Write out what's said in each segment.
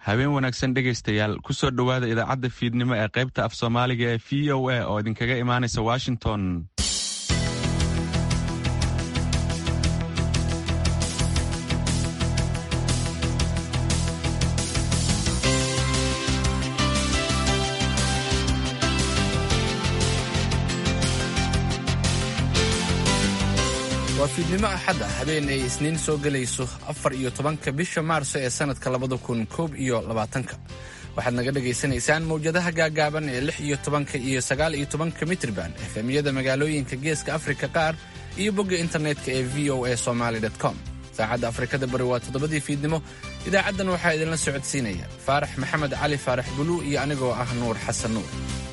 habeen wanaagsan dhegaystayaal ku soo dhowaada idaacadda fiidnimo ee qaybta af soomaaliga ee v o a oo idinkaga imaanaysa washington waa fiidnimo axad ah habeen ay isniin soo gelayso afar iyo tobanka bisha maarso ee sannadka labada kun koob iyo labaatanka waxaad naga dhagaysanaysaan mawjadaha gaagaaban ee lix iyo tobanka iyo sagaal iyo tobanka mitriban efemiyada magaalooyinka geeska afrika qaar iyo bogga internetka ee v o a somaly com saacadda afrikada bari waa toddobadii fiidnimo idaacaddan waxaa idinla socodsiinaya faarax maxamed cali faarax buluu iyo anigoo ah nuur xasan nuur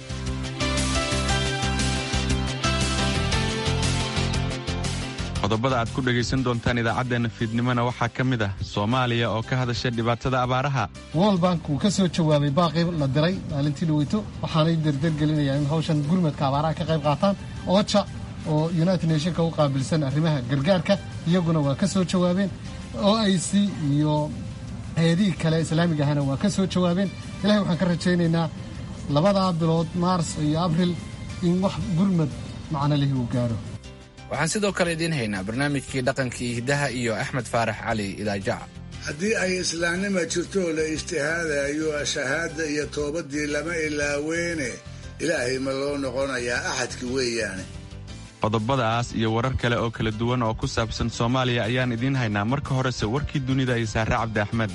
qodobada aad ku dhegaysan doontaan idaacaddeenna fiidnimona waxaa ka mid ah soomaaliya oo ka hadashay dhibaatada abaaraha world bank wuu ka soo jawaabay baaqii la diray maalintii dhaweyto waxaanay derdergelinayaan in hawshan gurmadka abaaraha ka qayb qaataan oja oo united nationka u qaabilsan arrimaha gargaarka iyaguna waa ka soo jawaabeen o i c iyo hay-adihii kale islaamiga ahana waa ka soo jawaabeen ilahay waxaan ka rajaynaynaa labadaa bilood maars iyo abril in wax gurmad macno lihi uu gaaro waxaan sidoo kale idiin haynaa barnaamijkii dhaqankii hiddaha iyo axmed faarax cali idaajaca haddii ay islaamnima jirtoo la ijtihaadayo shahaada iyo toobadii lama ilaaweene ilaahay ma loo noqonayaa axadki weeyaane qodobadaas iyo warar kale oo kala duwan oo ku saabsan soomaaliya ayaan idiin haynaa marka horese warkii dunida iyo saare cabdi axmed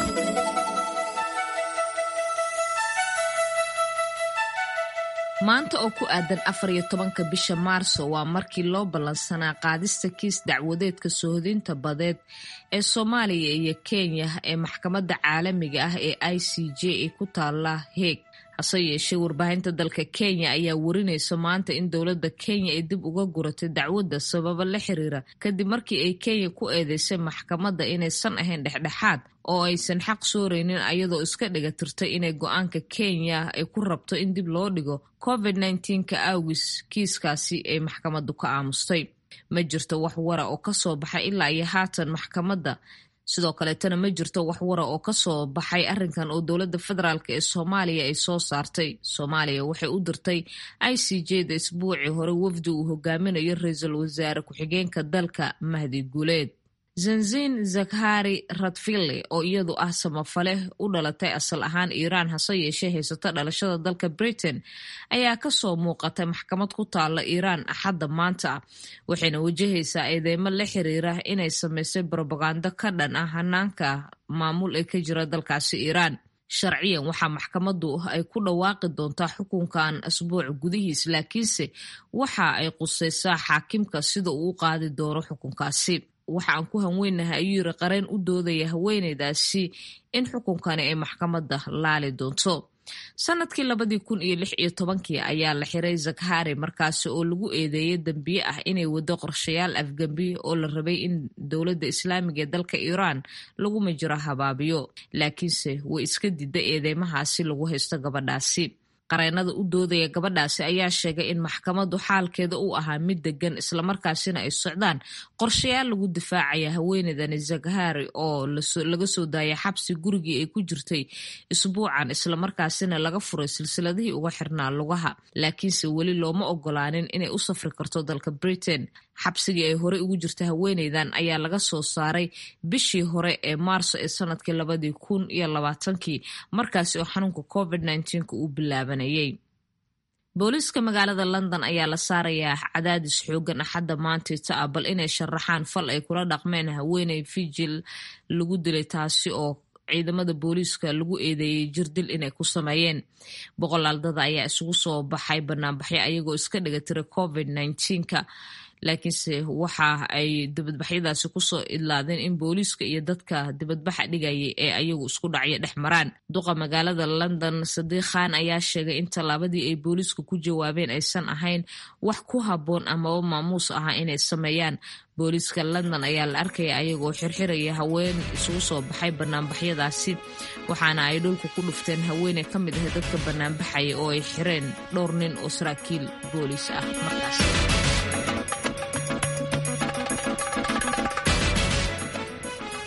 maanta oo ku aadan afar iyo tobanka bisha maarso waa markii loo ballansanaa qaadista kiis dacwadeedka soohodinta badeed ee soomaaliya iyo kenya ee maxkamadda caalamiga ah ee i c j ee ku taala heeg hase yeeshee warbaahinta dalka kenya ayaa warinaysa maanta in dowladda kenya ay dib uga guratay dacwadda sababa la xiriira kadib markii ay kenya ku eedeysay maxkamadda inaysan ahayn dhexdhexaad oo aysan xaq sooreynin ayadoo iska dhiga tirtay inay go-aanka kenya ay ku rabto in dib loo dhigo covid ka awgis kiiskaasi ay maxkamaddu ka aamustay ma jirto wax wara oo kasoo baxay ilaa iyo haatan maxkamadda sidoo kaleetana ma jirto wax wara oo kasoo baxay arrinkan oo dowladda federaalk ee soomaaliya ay soo saartay soomaaliya waxay u dirtay i c j da isbuucii hore wafdi uu hogaaminayo ra-iisul wasaare ku-xigeenka dalka mahdi guuleed zanzin zakhari radville oo iyadu ah samafale u dhalatay asal ahaan iiraan hase yeeshee haysata dhalashada dalka britain ayaa kasoo muuqatay maxkamad ku taala iiraan axadda maanta waxayna wajahaysaa eedeymo la xiriira inay samaysay brobagando ka dhan ah hanaanka maamul ee ka jira dalkaasi iiraan sharciyan waxaa maxkamaddu ay ku dhawaaqi doontaa xukunkan asbuuc gudihiis laakiinse waxa ay qusaysaa xaakimka sida uu u qaadi doono xukunkaasi waxa aan ku hanweynahay ayuu yiri qareen u doodaya haweeneydaasi in xukunkani ay maxkamadda laali doonto sanadkii labadii kun iyo lix iyo tobankii ayaa la xiray zakhari markaasi oo lagu eedeeyay dembiye ah inay wado qorshayaal afgembi oo la rabay in dowladda islaamiga ee dalka iiraan lagu majiro habaabiyo laakiinse way iska dida eedeymahaasi lagu haysto gabadhaasi qareenada u doodaya gabadhaasi ayaa sheegay in maxkamaddu xaalkeeda uu ahaa mid degan islamarkaasina ay socdaan qorshayaal lagu difaacaya haweeneydani zakhari oo laga soo daayay xabsi gurigii ay ku jirtay isbuucan islamarkaasina laga furay silsiladihii uga xirnaa lugaha laakiinse weli looma ogolaanin inay u safri karto dalka britain xabsigii ay horey ugu jirta haweeneydan ayaa laga soo saaray bishii hore ee maarso ee sanadkii labadii kun iyo labaatankii markaasi oo xanuunka covid nka uu bilaabanayay booliiska magaalada london ayaa la saarayaa cadaadis xoogan axadda maantita ah bal inay sharaxaan fal ay kula dhaqmeen haweeney fijil lagu dilay taasi oo ciidamada booliiska lagu eedeeyey jirdil inay ku sameeyeen boqolaal dada ayaa isugu soo baxay banaanbaxyo ayagoo iska dhiga tira covid ka laakiinse waxa ay dibadbaxyadaasi kusoo idlaadeen in booliiska iyo dadka dibadbaxa dhigayay ee ayagu isku dhacyo dhex maraan duqa magaalada london sadiiq khan ayaa sheegay in tallaabadii ay booliisku ku jawaabeen aysan ahayn wax ku habboon amaba maamuus aha inay sameeyaan booliiska london ayaa la arkaya ayagoo xirxiraya haween isugu soo baxay banaanbaxyadaasi waxaana ay dhulka ku dhufteen haweeney ka mid ah dadka banaanbaxaya oo ay xireen dhowr nin oo saraakiil booliis ah markaas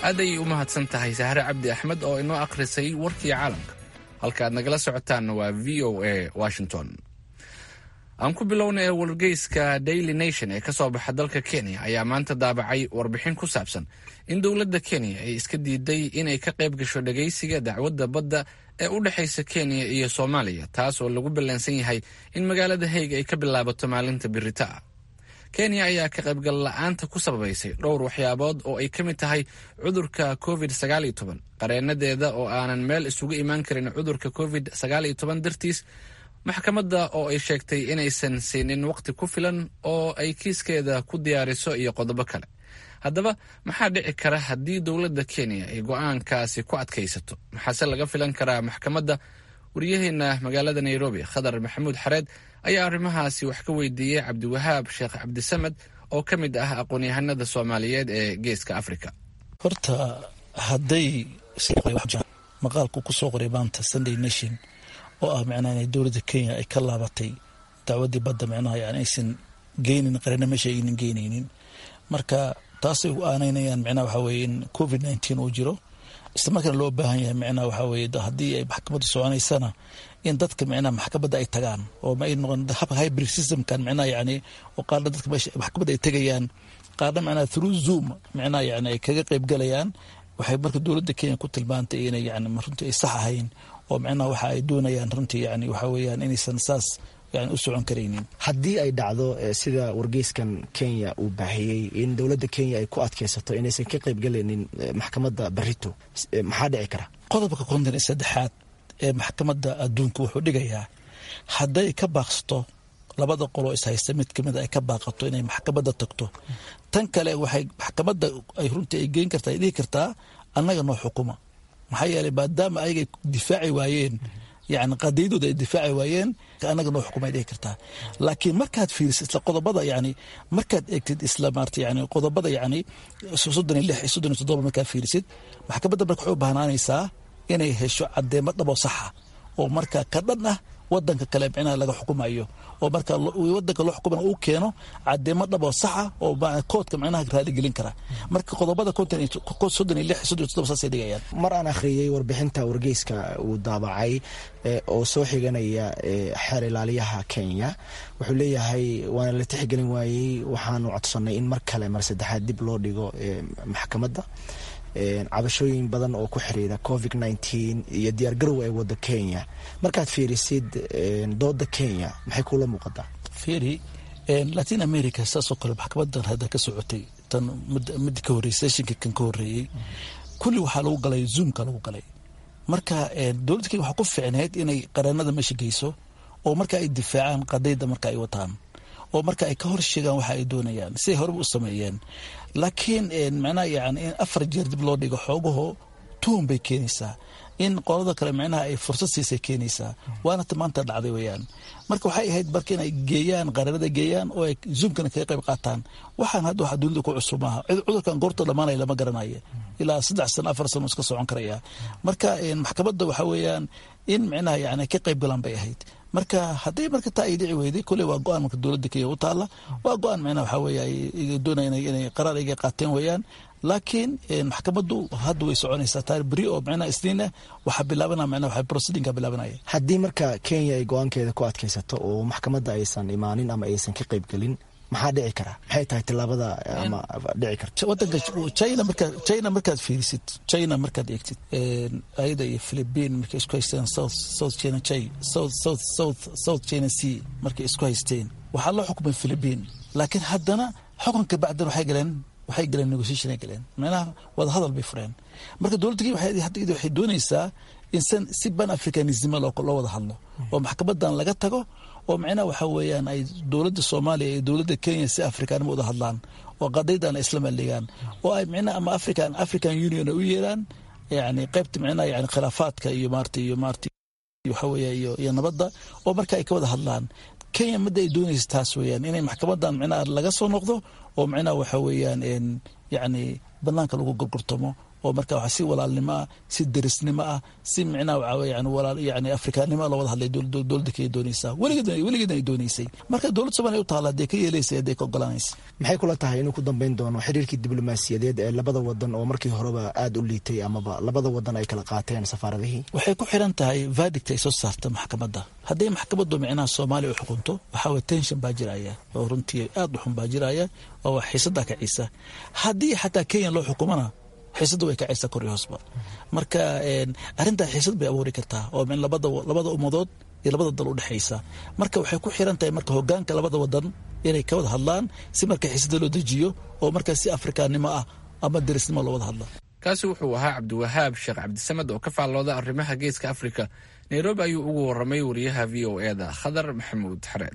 aad ayay u mahadsan tahay sahre cabdi axmed oo inoo akhrisay warkii caalamka halka aad nagala socotaanna waa v o a washington aan ku bilownay wargeyska daily nation ee ka soo baxa dalka kenya ayaa maanta daabacay warbixin ku saabsan in dowladda kenya ay iska diiday inay ka qayb gasho dhagaysiga dacwadda badda ee u dhexaysa kenya iyo soomaaliya taas oo lagu ballansan yahay in magaalada hayg ay ka bilaabato maalinta birita ah kenya ayaa ka qaybgal la-aanta ku sababaysay dhowr waxyaabood oo ay ka mid tahay cudurka covid sagaal iyo toban qareenadeeda oo aanan meel isugu imaan karin cudurka covid sagaal iyo toban dartiis maxkamadda oo ay sheegtay inaysan siinin waqti ku filan oo ay kiiskeeda ku diyaariso iyo qodobo kale haddaba maxaa dhici kara haddii dowladda kenya ay go-aankaasi ku adkaysato maxaase laga filan karaa maxkamadda waryaheena magaalada nairobi khadar maxamuud xareed ayaa arrimahaasi wax ka weydiiyey cabdiwahaab sheekh cabdisamed oo ka mid ah aqoon-yahanada soomaaliyeed ee geeska africa horta hadday maqaalku ku soo qoray maanta sunday nation oo ah micnaha inay dowladda kenya ay ka laabatay dacwaddii badda micnaha yani aysan geynin qarana meesha aynan geynaynin marka taasay u aanaynayaan micnaha waxaa weye in covid nineteen uu jiro isla markaana loo baahan yahay micnaha waxaa weye haddii ay maxkamadda soconaysana in dadka micnaha maxkamadda ay tagaan oo ma ay noqon habka hybrid systemkan micnaha yani oo qaarna dadka meesha maxkamadda ay tegayaan qaarna micnaha through zoom micnaha yani ay kaga qayb galayaan waxay marka dowladda kenya ku tilmaantay inay yani runtii ay sax ahayn oo micnaha waxa ay doonayaan runtii yani waxa weeyaan inaysan saas yani u socon karaynin haddii ay dhacdo sida wargeyskan kenya uu baahiyey in dowladda kenya ay ku adkaysato inaysan ka qaybgalaynin maxkamadda barito maxaa dhici kara qodobka konton iyo saddexaad ee maxkamadda adduunka wuxuu dhigayaa hadday ka baaqsato labada qoloo is haysta mid kamid ay ka baaqato inay maxkamadda tagto tan kale waxay maxkamadda ay runtii ay geyn kartaa ay dhihi kartaa annaga noo xukuma maxaa yeelay maadaama ayagay difaaci waayeen yani qadiyadooda ay difaaci waayeen annaga noo xukumay dhihi kartaa laakiin markaad fiirisid isla qodobada yani markaad eegtid isla maarta yani qodobada yani soddon iyo lix iyo soddon iyo toddoba markaad fiirisid maxkamadda marka waxay u bahnaanaysaa inay hesho caddeemo dhabo saxa oo marka ka dhan ah wadanka kale micnaha laga xukumayo oo marka wadanka loo xukumana uu keeno cadeemo dhaboo saxa oo koodka micnaha raaligelin kara marka qodobada soddon iyo lix soddon iyo toddoba saasay dhigayaan mar aan akhriyey warbixinta wargeyska uu daabacay oo soo xiganaya xeer ilaaliyaha kenya wuxuu leeyahay waana la tixgelin waayey waxaanu codsanay in mar kale mar saddexaad dib loo dhigo maxkamadda cabashooyin badan oo ku xiriira covid nineteen iyo diyaargarow ay wado kenya markaad fiirisid dooda kenya maxay kula muuqataa firi latin america saasoo kale maxkamadan hadda ka socotay tan mid ka horreysay seshinka kan ka horreeyey kulli waxaa lagu galay zoomka lagu galay marka dowladda kenya waxaa ku ficneyd inay qareenada meesha geyso oo marka ay difaacaan qadayda marka ay wataan oo marka ay ka hor sheegaan waxa ay doonayaan siday horeba u sameeyeen laakiin micnaha yani in afar jeer dib loo dhigo xoogaho tuhun bay keenaysaa in qolada kale micnaha ay fursad siisay keenaysaa waana ta maanta dhacday weyaan marka waxay ahayd marka inay geeyaan qareenada geeyaan oo ay zoomkana kaga qayb qaataan waxaan hadda waxa dunida ku cusub maaha cudurkan goorta dhamaanaya lama garanayo ilaa saddex sano afar sano iska socon karaya marka maxkamadda waxa weeyaan in micnaha yani ka qayb galaan bay ahayd marka hadday marka taa ay dhici weyday koley waa go-aan marka dowladda kenya u taalla waa go-aan micnaha waxaa weeye ay doonayaan inay qaraar iga qaateen weeyaan laakiin maxkamaddu hadda way soconaysaa taar beri oo micnaha isniina waxaa bilaabana micnaha waxaa proceedingka bilaabanaya haddii marka kenya ay go-aankeeda ku adkaysato oo maxkamadda aysan imaanin ama aysan ka qayb gelin maxaa dhici kara maxay tahay tilaabada ama dhici karta wadanka china markaa china markaad fiirisid china markaad eegtid ayada iyo philippine markay isku haysteen south south china chai south south south south china sea markay isku haysteen waxaa loo xukumay philippine laakiin haddana xukunka bacdan waxay galeen waxay galeen negotiation ay galeen macnaha wada hadal bay fureen marka dowladda kenya hadda waxay doonaysaa in san si ban africanismo loo wada hadlo oo maxkamadan laga tago oo micnaha waxa weeyaan ay dowladda soomaaliya iyo dowladda kenya si afrikaanimo wada hadlaan oo qadaydan isla maldhigaan oo ay micnaha ama african african union ay u yeeraan yani qaybta micnaha yani khilaafaadka iyo maarata iyo maarata waxa weeye iyo iyo nabadda oo marka ay ka wada hadlaan kenya midda ay doonaysa taas weeyaan inay maxkamadan micnaha laga soo noqdo oo micnaha waxa weeyaan yani banaanka lagu gorgortamo oo marka waxa si walaalnimo ah si derisnimo ah si micnaha waxaa yani walaal yani afrikaannimo loo wada hadlay dowladda kay doonaysaa weligeed weligeedna ay doonaysay marka dowladda soomaaliya u taala hadee ka yeelaysa hadee ka ogolanaysa maxay kula tahay inuu ku dambeyn doono xiriirkii diblomaasiyadeed ee labada wadan oo markii horeba aada u liitay amaba labada wadan ay kala qaateen safaaradihii waxay ku xiran tahay verdict ay soo saarta maxkamadda hadday maxkamaddu micnaha soomaaliya u xukunto waxaa way tension baa jiraya oo runtii aada u xun baa jiraya oo xiisaddaa kacisa haddii xataa kenya loo xukumana xiisadda way kacaysaa kor iyo hoosba marka arrintaa xiisad bay abuuri kartaa oo min labada labada ummadood iyo labada dal u dhexaysa marka waxay ku xiran tahay marka hogaanka labada wadan inay ka wada hadlaan si marka xiisadda loo dejiyo oo markaa si afrikaannimo ah ama derisnimo loo wada hadla kaasi wuxuu ahaa cabdiwahaab sheekh cabdisamed oo ka faallooda arrimaha geeska afrika nairobi ayuu ugu warramay wariyaha v o e da khadar maxamuud xareed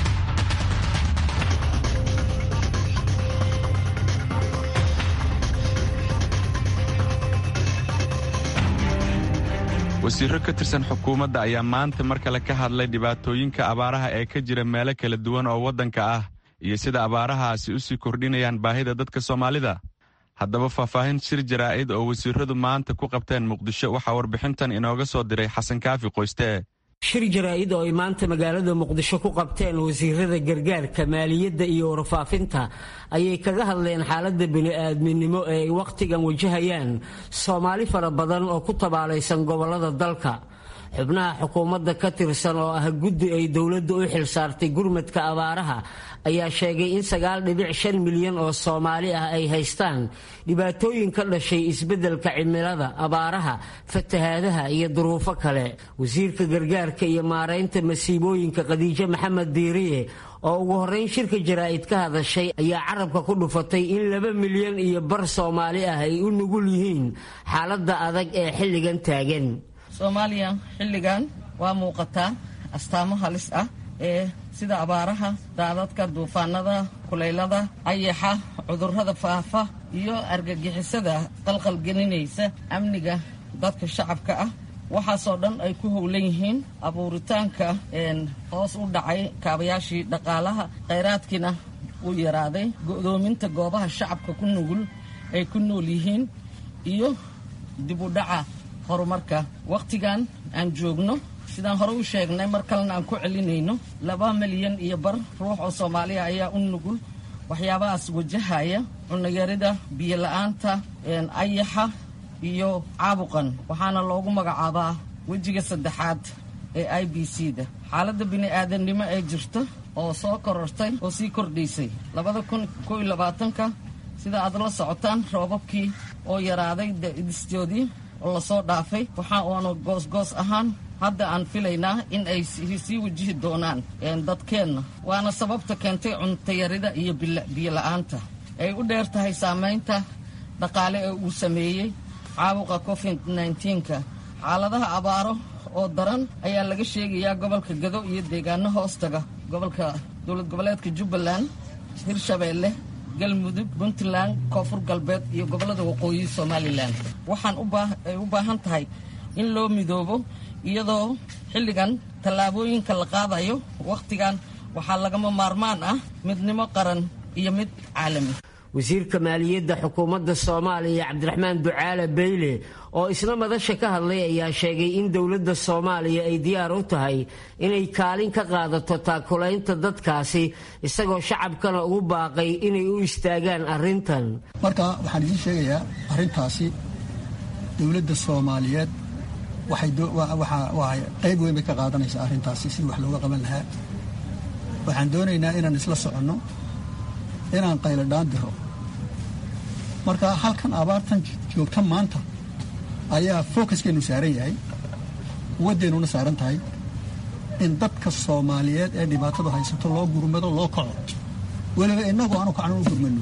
wasiirro ka tirsan xukuumadda ayaa maanta mar kale ka hadlay dhibaatooyinka abaaraha ee ka jira meelo kala duwan oo waddanka ah iyo sida abaarahaasi u sii kordhinayaan baahida dadka soomaalida haddaba faahfaahin shir jaraa'id oo wasiirradu maanta ku qabteen muqdisho waxaa warbixintan inooga soo diray xasan kaafi qoyste shir jaraa'id oo ay maanta magaalada muqdisho ku qabteen wasiirada gargaarka maaliyadda iyo warfaafinta ayay kaga hadleen xaaladda bini'aadminimo ee ay wakhtigan wajahayaan soomaali fara badan oo ku tabaalaysan gobollada dalka xubnaha xukuumadda ka tirsan oo ah guddi ay dowladda u xilsaartay gurmadka abaaraha ayaa sheegay in sagaal dhibic shan milyan oo soomaali ah ay haystaan dhibaatooyin ka dhashay isbeddelka cimilada abaaraha fatahaadaha iyo duruufo kale wasiirka gargaarka iyo maaraynta masiibooyinka khadiijo maxamed diiriye oo ugu horrayn shirka jaraa'id ka hadashay ayaa carabka ku dhufatay in laba milyan iyo bar soomaali ah ay u nugul yihiin xaaladda adag ee xilligan taagan soomaaliya xilligan waa muuqataa astaamo halis ah ee sida abaaraha daadadka duufaanada kulaylada ayaxa cudurrada faafa iyo argagixisada qalqalgelinaysa amniga dadka shacabka ah waxaasoo dhan ay ku howlan yihiin abuuritaanka hoos u dhacay kaabayaashii dhaqaalaha khayraadkiina uu yaraaday go'doominta goobaha shacabka ku nugul ay ku nool yihiin iyo dib u dhaca horumarka wakhtigan aan joogno sidaan hore u sheegnay mar kalena aan ku celinayno laba milyan iyo bar ruux oo soomaaliya ayaa u nugul waxyaabahaas wajahaya cunayarida biyo-la-aanta ayaxa iyo caabuqan waxaana loogu magacaabaa wejiga saddexaad ee i b c da xaaladda bini-aadamnimo ee jirta oo soo korortay oo sii kordhaysay labada kun koo iyo labaatanka sida aad la socotaan roobabkii oo yaraaday distoodii oo lasoo dhaafay waxa uuna goosgoos ahaan hadda aan filaynaa in ay sii wajihi doonaan dadkeenna waana sababta keentay cuntayarida iyo biyo-la-aanta ay u dheer tahay saamaynta dhaqaale ee uu sameeyey caabuqa covid nka xaaladaha abaaro oo daran ayaa laga sheegayaa gobolka gado iyo deegaano hoostaga gobolka dowlad goboleedka jubbaland hirshabeelle galmudug puntland koonfur galbeed iyo gobollada waqooyi somalilan waxaan ay u baahan tahay in loo midoobo iyadoo xilligan tallaabooyinka la qaadayo wakhtigan waxaa lagama maarmaan ah midnimo qaran iyo mid caalami wasiirka maaliyadda xukuumadda soomaaliya cabdiraxmaan ducaale beyle oo isna madasha ka hadlay ayaa sheegay in dowladda soomaaliya ay diyaar u tahay inay kaalin ka qaadato taakulaynta dadkaasi isagoo shacabkana ugu baaqay inay u istaagaan arrintan marka waxaan idiin sheegayaa arrintaasi dowladda soomaaliyeed waxay qayb weyn bay ka qaadanaysaa arrintaasi sidii wax looga qaban lahaa waxaan doonaynaa inaan isla soconno inaan qayladhaan diro marka halkan abaartan joogta maanta ayaa focuskeennu saaran yahay quwaddeennuna saaran tahay in dadka soomaaliyeed ee dhibaatadu haysato loo gurmado loo kaco weliba innagu aanu kacno u gurmano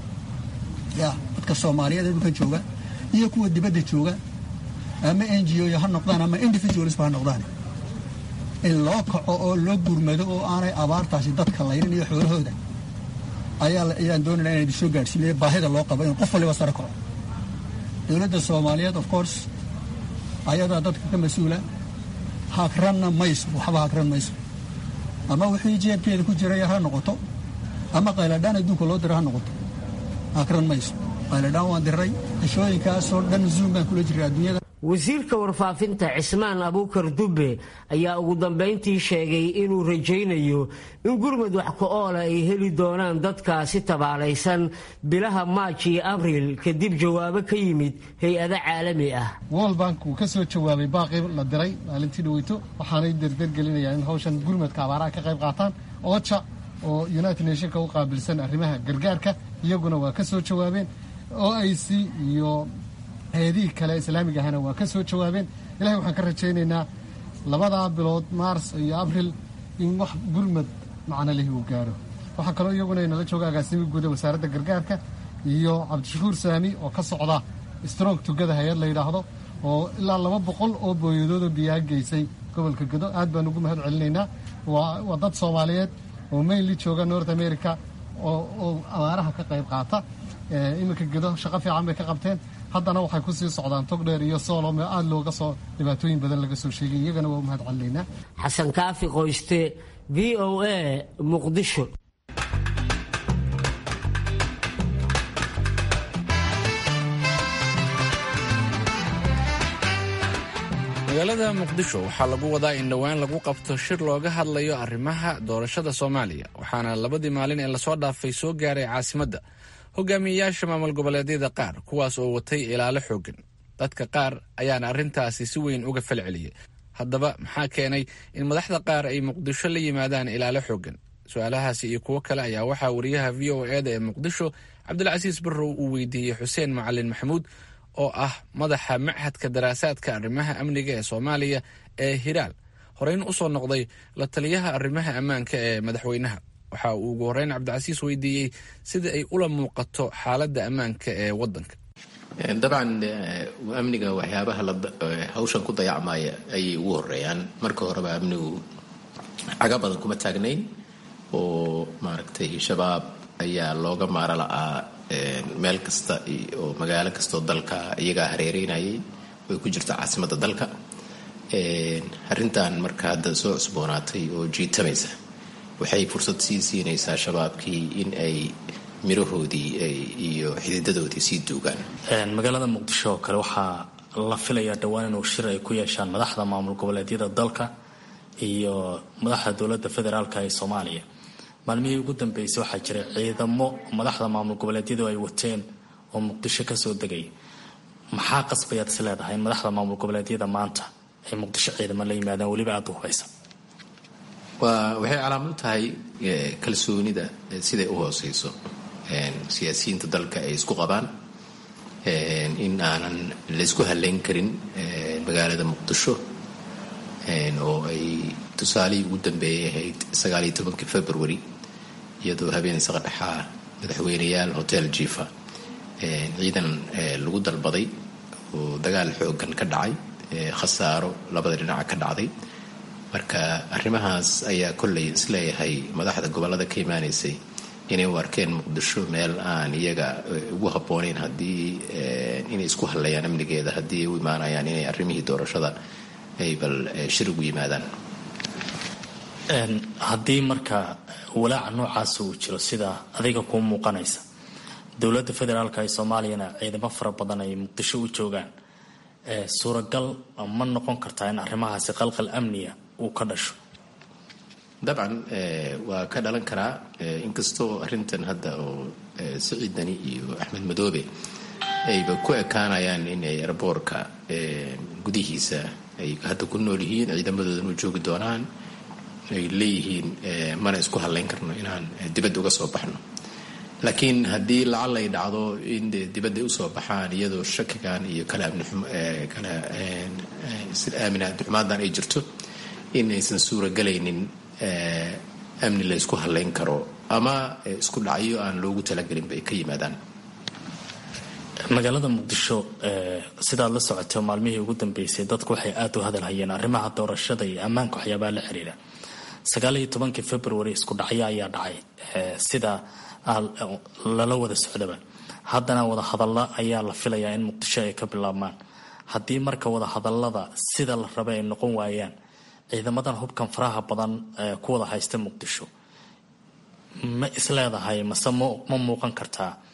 ya dadka soomaaliyeed ee dhulkan jooga iyo kuwa dibadda jooga ama n g o ha noqdaan ama individualisba ha noqdaan in loo kaco oo loo gurmado oo aanay abaartaasi dadka layrin iyo xoolahooda ayaan doonayna inaan idin soo gaadhsiinaya baahida loo qabo in qof waliba sare kaco dowladda soomaaliyeed of course ayadaa dadka ka mas-uula hagranna mayso waxba hagran mayso ama wixii jeebkeeda ku jiraya ha noqoto ama qayladhaan adduunka loo dira ha noqoto hagran mayso qayladhaan waan diray cishooyinkaasoo dhan zoom baan kula jiray adduunyada wasiirka warfaafinta cismaan abuukar dubbe ayaa ugu dambayntii sheegay inuu rajaynayo in gurmud wax ku-oola ay heli doonaan dadkaasi tabaalaysan bilaha maaj iyo abriil kadib jawaabo ka yimid hay-ado caalami ah world bank wuu ka soo jawaabay baaqii la diray maalintii dhaweyto waxaanay derdergelinayaan in hawshan gurmadka abaaraha ka qayb qaataan oja oo united nationka u qaabilsan arrimaha gargaarka iyaguna waa ka soo jawaabeen o i c iyo hay-adihii kale islaamiga ahna waa ka soo jawaabeen ilahay waxaan ka rajaynaynaa labadaa bilood maars iyo abril in wax gurmad macno lihi uu gaaro waxaa kaloo iyaguna inala jooga agaasimi guuda wasaaradda gargaarka iyo cabdishakuur saami oo ka socda strong tugada hay-ad la yidhaahdo oo ilaa laba boqol oo booyadoodoo biyaha geysay gobolka gedo aad baan ugu mahad celinaynaa waa dad soomaaliyeed oo mainly jooga north america oo abaaraha ka qayb qaata iminka gedo shaqo fiican bay ka qabteen haddana waxay ku sii socdaan togdheer iyo soolom oo aada looga soo dhibaatooyin badan laga soo sheegay iyagana waa u mahad celinaynaa xasan kaafi qoyste v o a muqdisho magaalada muqdisho waxaa lagu wadaa in dhowaan lagu qabto shir looga hadlayo arrimaha doorashada soomaaliya waxaana labadii maalin ee lasoo dhaafay soo gaaray caasimadda hogaamiyeyaasha maamul goboleedyada qaar kuwaas oo watay ilaalo xoogan dadka qaar ayaana arrintaasi si weyn uga falceliyay haddaba maxaa keenay in madaxda qaar ay muqdisho la yimaadaan ilaalo xoogan su-aalahaasi iyo kuwo kale ayaa waxaa wariyaha v o eda ee muqdisho cabdilcasiis barrow uu weydiiyey xuseen macalin maxamuud oo ah madaxa machadka daraasaadka arrimaha amniga ee soomaaliya ee hiraal horeyn usoo noqday la taliyaha arrimaha ammaanka ee madaxweynaha waxa uu ugu horeyn cabdicasiis weydiiyey sida ay ula muuqato xaaladda ammaanka ee wadanka dabcan amniga waxyaabaha hawshan ku dayacmaya ayay ugu horeeyaan marka horeba amnigu caga badan kuma taagnayn oo maaragtay shabaab ayaa looga maaro la'aa meel kasta oo magaalo kastaoo dalka iyagaa hareereynayay way ku jirta caasimadda dalka arrintan marka hadda soo cusboonaatay oo jiitamaysa waxay fursad sii siinaysaa shabaabkii in ay mirahoodii iyo xididadoodii sii duugaan magaalada muqdisho oo kale waxaa la filayaa dhowaan inuu shir ay ku yeeshaan madaxda maamul goboleedyada dalka iyo madaxda dowladda federaalka ee soomaaliya maalmihii ugu dambeysay waxaa jiray ciidamo madaxda maamul goboleedyadu ay wateen oo muqdisho kasoo degay maxaa qasbayaad is leedahay in madaxda maamul goboleedyada maanta ay muqdisho ciidamo la yimaadaan weliba aada u hubaysa waa waxay calaamad tahay kalsoonida siday u hooseyso siyaasiyiinta dalka ay isku qabaan in aanan laysku haleyn karin magaalada muqdisho oo ay tusaalihii ugu dambeeyay ahayd sagaaliyo tobankii february iyadoo habeen saqadhaxaa madaxweyneyaal hotel jifa ciidan lagu dalbaday oo dagaal xoogan ka dhacay khasaaro labada dhinaca ka dhacday marka arrimahaas ayaa kollay isleeyahay madaxda gobollada ka imaanaysay inay u arkeen muqdisho meel aan iyaga ugu habboonayn haddii inay isku hadlayaan amnigeeda haddii ay u imaanayaan inay arrimihii doorashada ay bal shir ugu yimaadaan haddii marka walaaca noocaasa uu jiro sida adiga kuu muuqanaysa dowladda federaalka ee soomaaliyana ciidamo fara badan ay muqdisho u joogaan suuragal ma noqon kartaa in arrimahaasi qalqal amniya uu ka dhasho dabcan waa ka dhalan karaa inkastoo arrintan hadda oo siciidani iyo axmed madoobe ayba ku ekaanayaan inay eraboorka gudihiisa ay hadda ku nool yihiin ciidamadoodan u joogi doonaan ay leeyihiin mana isku hadlayn karno inaan dibadda uga soo baxno laakiin haddii lacag lay dhacdo in de dibadda usoo baxaan iyadoo shakigan iyo kala amnikala aamin abdixumaadan ay jirto in aysan suuragelaynin amni la ysku hadlayn karo ama isku dhacyo aan loogu talagelin bay ka yimaadaan magaalada muqdisho sidaad la socotay maalmihii ugu dambeysay dadku waxay aada u hadalhayeen arrimaha doorashada iyo ammaanka waxyaabaha la xiriira sagaaliyo tobankii february isku dhacyo ayaa dhacay sida lala wada socdaba haddana wadahadalla ayaa la filayaa in muqdisho ay ka bilaabmaan haddii marka wadahadallada sida la raba ay noqon waayaan ciidamadan hubkan faraha badan ku wada haysta muqdisho ma isleedahay mase ma muuqan kartaa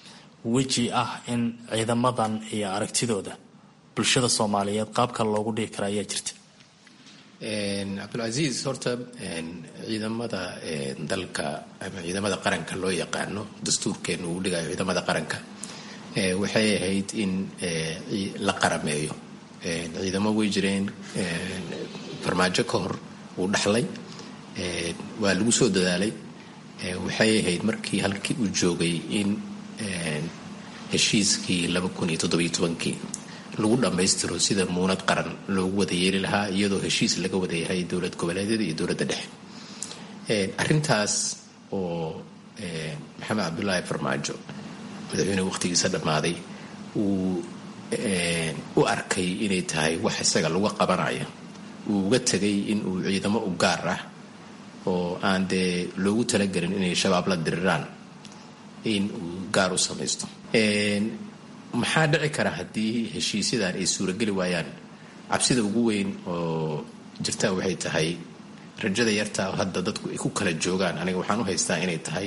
weji ah in ciidamadan iyo aragtidooda bulshada soomaaliyeed qaabka loogu dhigi kara ayaa jirta cabdulcasiis horta ciidamada dalka ama ciidamada qaranka loo yaqaano dastuurkeenu uu dhigayo ciidamada qaranka waxay ahayd in la qarameeyo ciidamo way jireen farmaajo ka hor uu dhaxlay waa lagu soo dadaalay waxay ahayd markii halkii uu joogay in heshiiskii kii lagu dhammaystiro sida muunad qaran loogu wada yeeli lahaa iyadoo heshiis laga wada yahay dowlad goboleedyada iyo dowladda dhexe arintaas oo maxamed cabdulaahi farmaajo madaxweyne waqtigiisa dhammaaday uu u arkay inay tahay wax isaga lagu qabanaya uu uga tegay in uu ciidamo u gaar ah oo aan dee loogu talagelin inay shabaab la diriraan in uu gaar u samaysto maxaa dhici kara haddii heshiisyadan ay suurageli waayaan cabsida ugu weyn oo jirta waxay tahay rajada yartaa hadda dadku ay ku kala joogaan aniga waxaan u haystaa inay tahay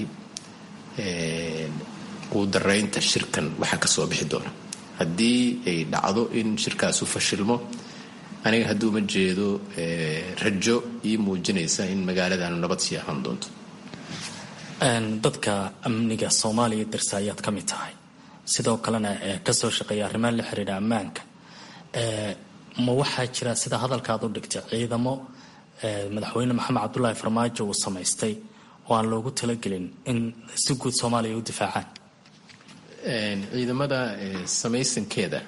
quudaraynta shirkan waxa kasoo bixi doona haddii ay dhacdo in shirkaasu fashilmo aniga hadduu ma jeedo rajo ii muujinaysa in magaaladan nabad sii ahaan doonto dadka amniga soomaaliya darsa ayaad ka mid tahay sidoo kalena kasoo shaqeeya arrimaha la xiriira ammaanka ma waxaa jira sida hadalkaad u dhigtay ciidamo madaxweyne maxamed cabdulaahi farmaajo uu samaystay oo aan loogu talagelin in si guud soomaaliya u difaacaan ciidamada samaysankeeda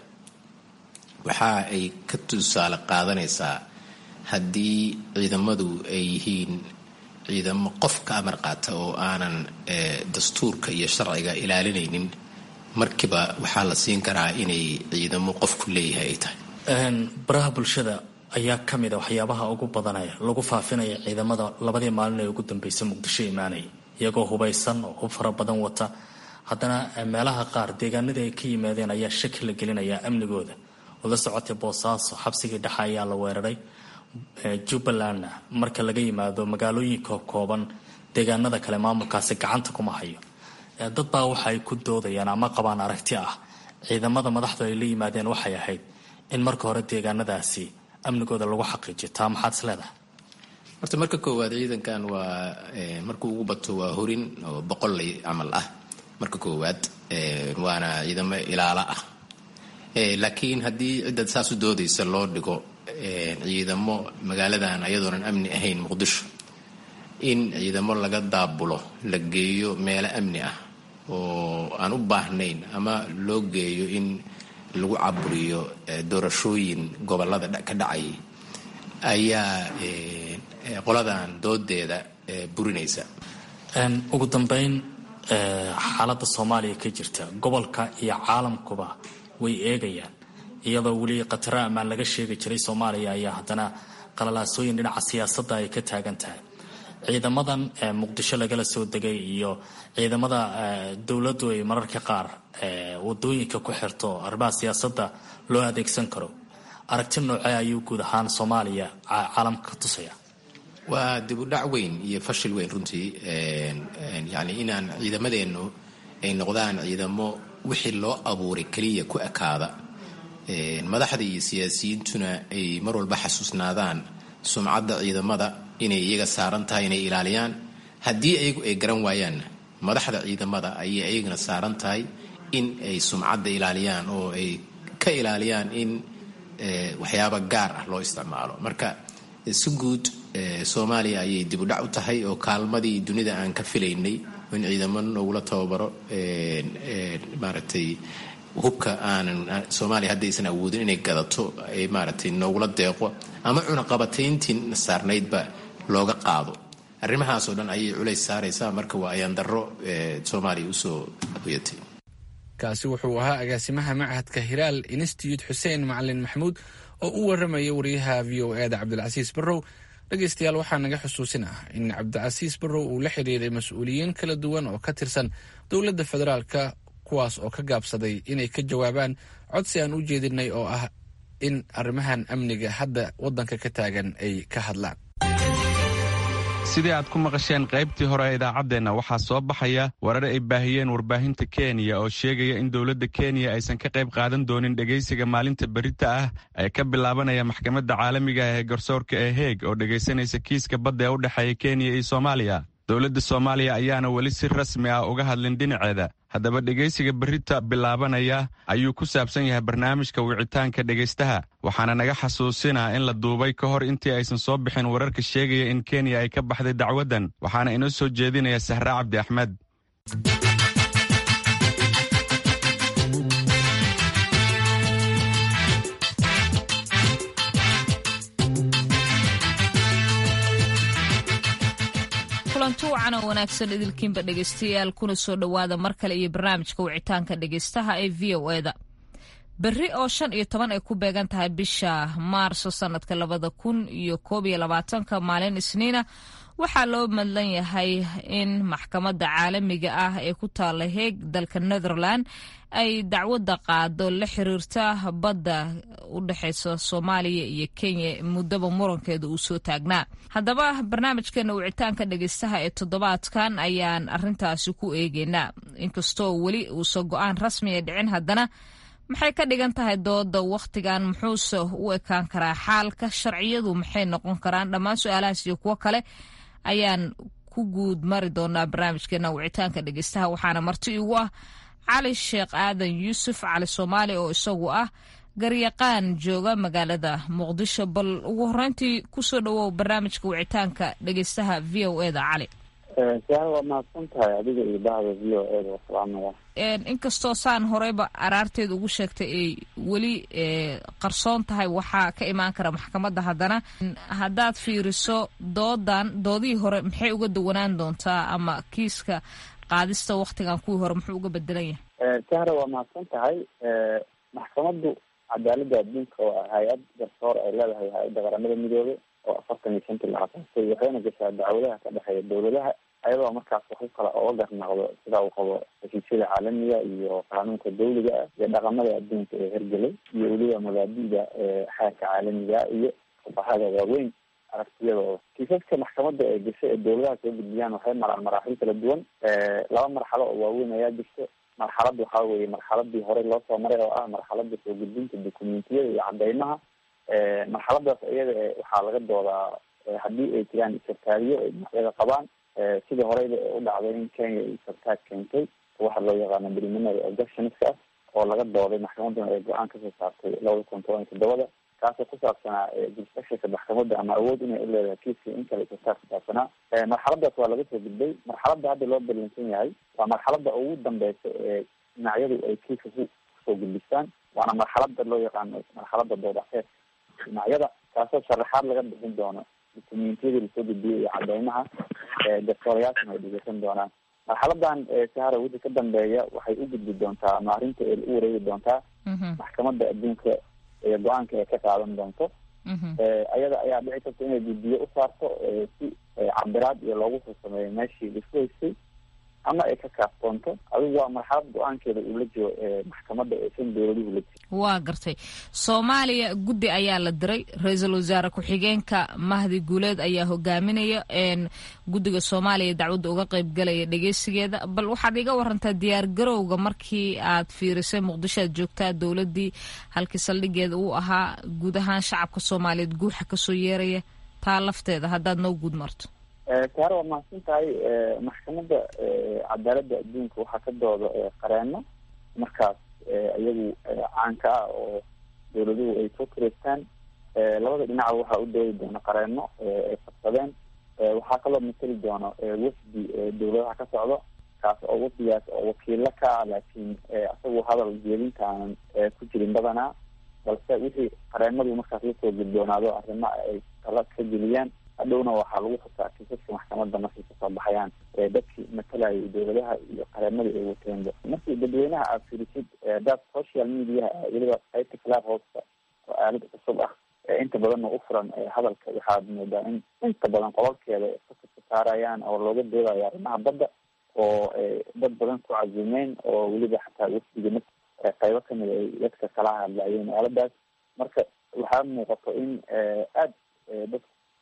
waxa ay ka tusaale qaadanaysaa haddii ciidamadu ay yihiin ciidamo qof ka amar qaata oo aanan dastuurka iyo sharciga ilaalinaynin markiiba waxaa la siin karaa inay ciidamo qofku leeyahay ay tahay baraha bulshada ayaa ka mid a waxyaabaha ugu badanaya lagu faafinaya ciidamada labadii maalin ee ugu dambeysay muqdisho imaanaya iyagoo hubaysan oo hub fara badan wata haddana meelaha qaar deegaanadii ay ka yimaadeen ayaa shaki la gelinayaa amnigooda oo la socotay boosaaso xabsigii dhexe ayaa la weeraray jubbalandna marka laga yimaado magaalooyinka kooban deegaanada kale maamulkaasi gacanta kuma hayo dad baa waxa ay ku doodayaan ama qabaan aragti ah ciidamada madaxdu ay la yimaadeen waxay ahayd in marka hore deegaanadaasi amnigooda lagu xaqiijiyo taa maxaad is leedahay horta marka koowaad ciidankan waa markuu ugu bato waa horin oo boqolley camal ah marka koowaad waana ciidamo ilaalo ah laakiin haddii cidda saas u doodaysa loo dhigo ciidamo magaaladan ayadoonan amni ahayn muqdisho in ciidamo laga daabulo la geeyo meelo amni ah oo aan u baahnayn ama loo geeyo in lagu caburiyo doorashooyin gobolada ka dhacayay ayaa qoladan doodeeda burinaysa ugu dambeyn xaaladda soomaaliya ka jirta gobolka iyo caalamkuba way eegayaan iyadoo weli khatara ammaan laga sheegi jiray soomaaliya ayaa haddana qalalaasooyin dhinaca siyaasadda ay ka taagan tahay ciidamadan muqdisho lagala soo degay iyo ciidamada dowladdu ay mararka qaar wadooyinka ku xirto arrimaha siyaasadda loo adeegsan karo aragti noocee ayuu guud ahaan soomaaliya caalamka ka tusaya waa dib u dhac weyn iyo fashil weyn runtii yani inaan ciidamadeennu ay noqdaan ciidamo wixii loo abuuray keliya ku ekaada madaxda iyo siyaasiyiintuna ay mar walba xasuusnaadaan sumcadda ciidamada inay iyaga saaran tahay inay ilaaliyaan haddii ayagu ay garan waayaanna madaxda ciidamada ayay ayagana saaran tahay in ay sumcadda ilaaliyaan oo ay ka ilaaliyaan in waxyaaba gaar ah loo isticmaalo marka si guud soomaaliya ayay dib u dhac u tahay oo kaalmadii dunida aan ka filaynay in ciidamo noogula tababaro maaragtay hubka aanan soomaaliya haddaysan awoodin inay gadato ay maaragtay noogula deeqo ama cunaqabatayntii saarnaydba looga qaado arrimahaasoo dhan ayay culays saaraysaa marka waa ayaan darro soomaaliya usoo hoyatay kaasi wuxuu ahaa agaasimaha machadka hiraal institute xuseen macalin maxamuud oo u waramaya wariyaha v o eda cabdilcasiis barrow dhegaystayaal waxaa naga xusuusin ah in cabdicasiis barrow uu la xiriiray mas-uuliyiin kala duwan oo ka tirsan dowladda federaalka kuwaas oo ka gaabsaday inay ka jawaabaan codsi aan u jeedinay oo ah in arrimahan amniga hadda waddanka ka taagan ay ka hadlaan sidii aad ku maqasheen qaybtii hore ee idaacaddeenna waxaa soo baxaya warar ay baahiyeen warbaahinta kenya oo sheegaya in dowladda kenya aysan ka qayb qaadan doonin dhegaysiga maalinta berita ah ee ka bilaabanaya maxkamadda caalamiga ah ee garsoorka ee heeg oo dhegaysanaysa kiiska badda ee u dhexeeya kenya iyo soomaaliya dowladda soomaaliya ayaana weli si rasmi ah uga hadlin dhinaceeda haddaba dhegaysiga berita bilaabanaya ayuu ku saabsan yahay barnaamijka wicitaanka dhegaystaha waxaana naga xasuusinaa in la duubay ka hor intii aysan soo bixin wararka sheegaya in kenya ay ka baxday dacwaddan waxaana inoo soo jeedinaya sahre cabdi axmed kulanti wacan oo wanaagsan idilkiinba dhegaystayaal kuna soo dhowaada mar kale iyo barnaamijka wicitaanka dhegaystaha ee v o eda berri oo shan iyo toban ay ku beegan tahay bisha maarso sanadka labada kun iyo koob iyo labaatanka maalin isniina waxaa loo madlan yahay in maxkamadda caalamiga ah ee ku taala heeg dalka netherland ay dacwadda qaado la xiriirta badda u dhexeysa soomaaliya iyo kenya muddaba murankeeda uu soo taagnaa haddaba barnaamijkeena wicitaanka dhegeystaha ee toddobaadkan ayaan arintaasi ku eegeynaa inkastoo weli uusan go-aan rasmiya dhicin haddana maxay ka dhigan tahay dooda wakhtigan muxuuse u ekaan karaa xaalka sharciyadu maxay noqon karaan dhammaan su-aalahaas iyo kuwo kale ayaan ku guud mari doonaa barnaamijkeena wicitaanka dhegeystaha waxaana marti igu ah cali sheekh aadan yuusuf cali soomaali oo isagu ah garyaqaan jooga magaalada muqdisho bal ugu horeyntii kusoo dhawow barnaamijka wicitaanka dhegeystaha v o e da cali waa mahadsan tahay adiga iyo bahda v o e da wasalaamaya inkastoo saan horeyba araarteeda ugu sheegtay ay weli qarsoon tahay waxaa ka imaan kara maxkamadda haddana haddaad fiiriso doodan doodihii hore maxay uga duwanaan doontaa ama kiiska qaadista waktigan kuwii hore muxuu uga bedelan yahay sahra waa mahadsan tahay maxkamaddu cadaaladda adduunka waa hay-ad garsoor ay leedahay hay-adda qaramada midoobe oo afartan iyo shantii la asaasay waxayna gashaa dacwadaha ka dhexeeya dowladaha ayadoo markaas wax u kala oga garnaqdo sida uu qabo heshiisyada caalamiga iyo qaanuunka dawliga ah iyo dhaqamada adduunka ee hergelay iyo weliba mabaadida xeerka caalamiga iyo fuqahada waaweyn aragtiyadooda kiisaska maxkamadda ee gashay ee dowladaha soo gudbiyaan waxay maraan maraaxil kala duwan laba marxalo oo waaweyn ayaa jirta marxalad waxaa weeye marxaladii horey loo soo maray oo ah marxalada soo gudbinta documentiyada iyo cadeymaha marxaladaas iyada waxaa laga doodaa haddii ay jiraan isartaariyo ay dhinacyada qabaan sidii horeyba ee u dhacday in kenya ay sartaag keentay waxa loo yaqaano preliminary objectionska oo laga dooday maxkamaduna ay go-aan kasoo saartay labada kun toban iyo toddobada kaasoo ku saabsanaa jurisdictionka maxkamadda ama awood inay u leedahay kiiska in kale sartaag ku saabsanaa marxaladaas waa laga soo gudbay marxaladda hadda loo ballansan yahay waa marxaladda ugu dambeysa ee dhinacyadu ay kiiska ku kusoo gudbistaan waana marxalada loo yaqaano marxalada doodaxeed dhinacyada kaasoo sharaxaad laga bixin doono dukumentiyadii lasoo gudbiyay iyo cadeymaha garsooryaashana ay dhegeysan doonaan marxaladan sahara wixii ka dambeeya waxay u gudbi doontaa ama arrinta ay u wareegi doontaa maxkamadda adduunka ee go-aanka ay ka qaadan doonto ayada ayaa dhici karta inay guddiyo u saarto si cabiraad iyo loogu soo sameeyo meeshii laisku haystay ama ay ka kaaftoonto adigu waa marxalad go-aankeeda uu la jiro maxkamadda eesan dowladuhu la jiro waa gartay soomaaliya guddi ayaa la diray ra-iisul wasaare ku-xigeenka mahdi guuleed ayaa hogaaminaya guddiga soomaaliya dacwadda uga qeybgalaya dhegeysigeeda bal waxaad iga warantaa diyaar garowga markii aad fiirisay muqdisho aad joogtaa dowladdii halkii saldhigeeda uu ahaa guud ahaan shacabka soomaaliyeed guuxa kasoo yeeraya taa lafteeda haddaad noo guud marto saare waa mahadsan tahay maxkamadda cadaaladda adduunka waxaa ka dooda qareeno markaas iyagu caanka ah oo dowladuhu ay soo kireystaan labada dhinaca waxaa u doodi doona qareeno ay qabsadeen waxaa kaloo mateli doono wafdi dowladaha ka socdo kaas oo wafdigaas oo wakiilo ka ah laakiin isagu hadal jeedinta aanan ku jirin badanaa balse wixii qareenadu markaas lasoo gudboonaado arrimaha ay tala ka geliyaan hadhowna waxaa lagu xusaa kiisaska maxkamadda markay kasoo baxayaan dadkii matalayay dowladaha iyo qareemadii ay wateenba markii dadweynaha aad firisid dad social mediaha weliba qaybta club houseka oo aalad cusub ah inta badanna u furan hadalka waxaad moodaa in inta badan qololkeeda fakarka saarayaan oo looga doodayo arrimaha badda oo dad badan ku cazumeen oo weliba xataa wafdiga m qaybo kamid ay dadka kala hadlayeen aaladaas marka waxaa muuqato in aad dad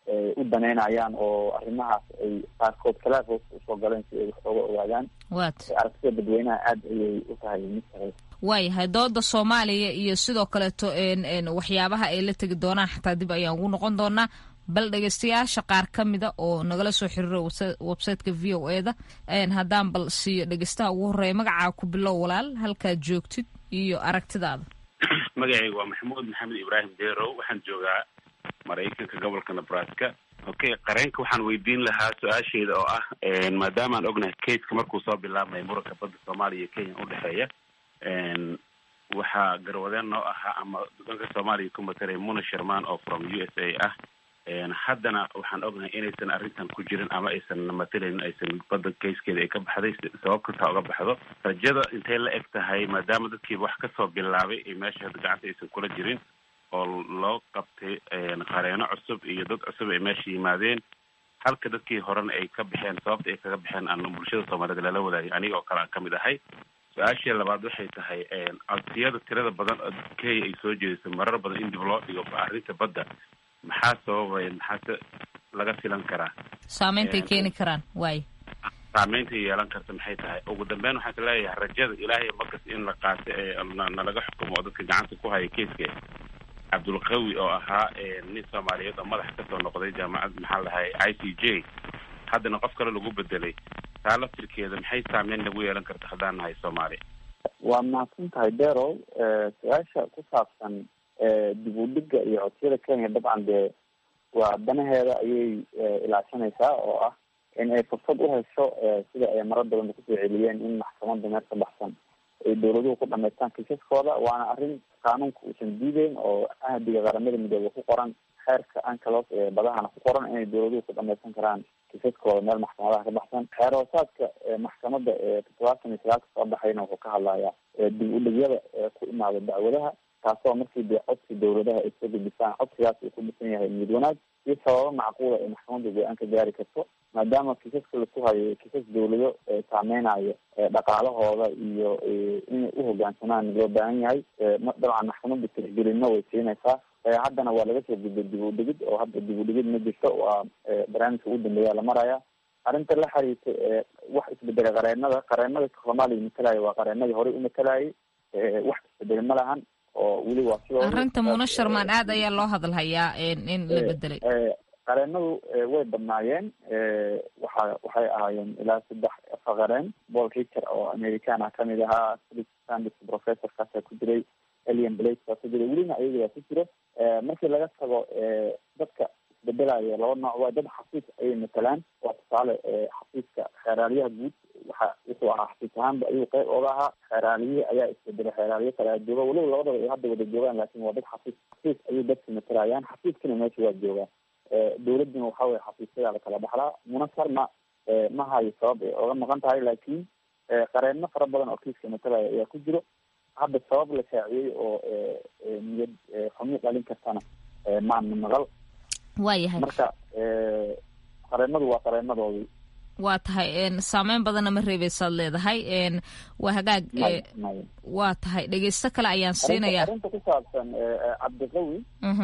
u daneynayaan oo arrimahaas ay qaarkood kala hoos usoo galeen si ay wax ooga ogaadaan waat aragtida dadweynaha aada ayay u tahay mid sareysa waayahay dooda soomaaliya iyo sidoo kaleeto waxyaabaha ay la tegi doonaan xataa dib ayaan ugu noqon doonaa bal dhegeystayaasha qaar ka mida oo nagala soo xiriira websiteka v o e da haddaan bal siiyo dhegeystaha ugu horeeya magacaa ku bilow walaal halkaad joogtid iyo aragtidaada magacayga waa maxamuud maxamed ibraahim derow waxaan joogaa maraykanka gobolka nebraska okay qareenka waxaan weydiin lahaa su-aasheeda oo ah maadaama aan ognahay kaska markuu soo bilaabmay muranka badda soomaaliya iyo kenya udhexeeya waxaa garwadeen noo ahaa ama dalka soomaaliya ku mataray muna sherman oo from u s a ah haddana waxaan ognahay inaysan arrintan ku jirin ama aysan matalaynin aysan badda kayskeeda ay ka baxday sabab kastaa uga baxdo rajada intay la eg tahay maadaama dadkiiba wax kasoo bilaabay ay meesha hadda gacanta aysan kula jirin oo loo qabtay qareeno cusub iyo dad cusub ay meesha yimaadeen halka dadkii horena ay ka baxeen sababta ay kaga baxeen aan bulshada soomaaliyed lala wadaagay aniga oo kale aan kamid ahay su-aashii labaad waxay tahay codsiyada tirada badan oo kenya ay soo jeedisay marar badan in dib loo dhigo arrinta badda maxaa sababaya maxaase laga filan karaa saameyntaay keeni karaan waay saameynta yeelan karta maxay tahay ugu dambeyn waxaan ka leeyahay rajada ilaahay markas in la qaato ee nalaga xukumo oo dadka gacanta ku haya keiska cabdulqawi oo ahaa nin soomaaliyeed oo madax kasoo noqday jaamacad maxaa lahay i c j haddana qof kale lagu bedelay taa laftirkeeda maxay saameyn nagu yeelan karta haddaan nahay soomaaliya waa mahadsan tahay derow su-aasha ku saabsan dib u dhiga iyo codsiyada kenya dabcan dee waa danaheeda ayay ilaashanaysaa oo ah in ay fursad u hesho sida ay marar badan kusoo celiyeen in maxkamada meel ka baxsan ay dawladuhu ku dhamaystaan kiisaskooda waana arrin qaanuunka uusan diideyn oo ahdiga qaramada midoobe ku qoran xeerka ancalos ee badahana ku qoran inay dawladuhu ku dhamaysan karaan kiisaskooda meel maxkamadaha ka baxsan xeer hoosaadka maxkamada ee toddobaatan iyo sagaalka soo baxayna wuxuu ka hadlayaa dib u dhigyada ku imaada dacwadaha taasoo markii dee codsi dawladaha ay soo gudbisaan codsigaas uu ku dhisan yahay niyad wanaag iyo sababo macquula ay maxkamadda go-aan ka gaari karto maadaama kiisaska laku hayo kiisas dawlado saameynayo dhaqaalahooda iyo inay uhogaansamaan loo baahan yahay dabcan maxkamadda tixgelinna way siinaysaa haddana waa laga soo gudbay dib u dhigid oo hadda dib u dhigid ma jirto waa barnaamijka ugu dambeeya la maraya arrinta la xiriirta wax isbedelay qareenada qareenada soomaaliya matalaya waa qareenadii horey u matalayay wax isbedel ma lahan oo weli waa sidoo arrinta muna sharmaan aad ayaa loo hadalhayaa in la bedelay qareenadu way badnaayeen waxa waxay ahaayeen ilaa saddex afar qareen paul richer oo american ah kamid ahaa philip sandis professorkaasa ku jiray elian blake baa ku jiray welina ayaga ku jiro markii laga tago dadka isbedelayo laba nooc waa dad xafiis ayay matalaan waa tusaale xafiiska xeeraalyaha guud waxa wuxuu ahaa xafiis ahaanba ayuu qeyb ooga ahaa xeeraaliyihii ayaa isbedelay xeeraalyo kale a jooga weliba labadaba ay hadda wada joogaan laakin waa dad xafiis xafiis ayay dadka matalayaan xafiiskana meesha waa joogaa dawladuna waxa weye xafiisyadaa la kala dhaxlaa munasarna ma hayo sabab ay oga maqan tahay laakiin qareenno fara badan oo kiiska matalaya ayaa ku jiro hadda sabab la shaaciyey oo niyad xumi dhalin kartana maana maqal waayahay marka qareenadu waa qareenadoodii waa tahay saameyn badanna ma reebeysaad leedahay waa hagaag waa tahay dhegeysto kale ayaan siinayaa arrinta ku saabsan cabdiqawi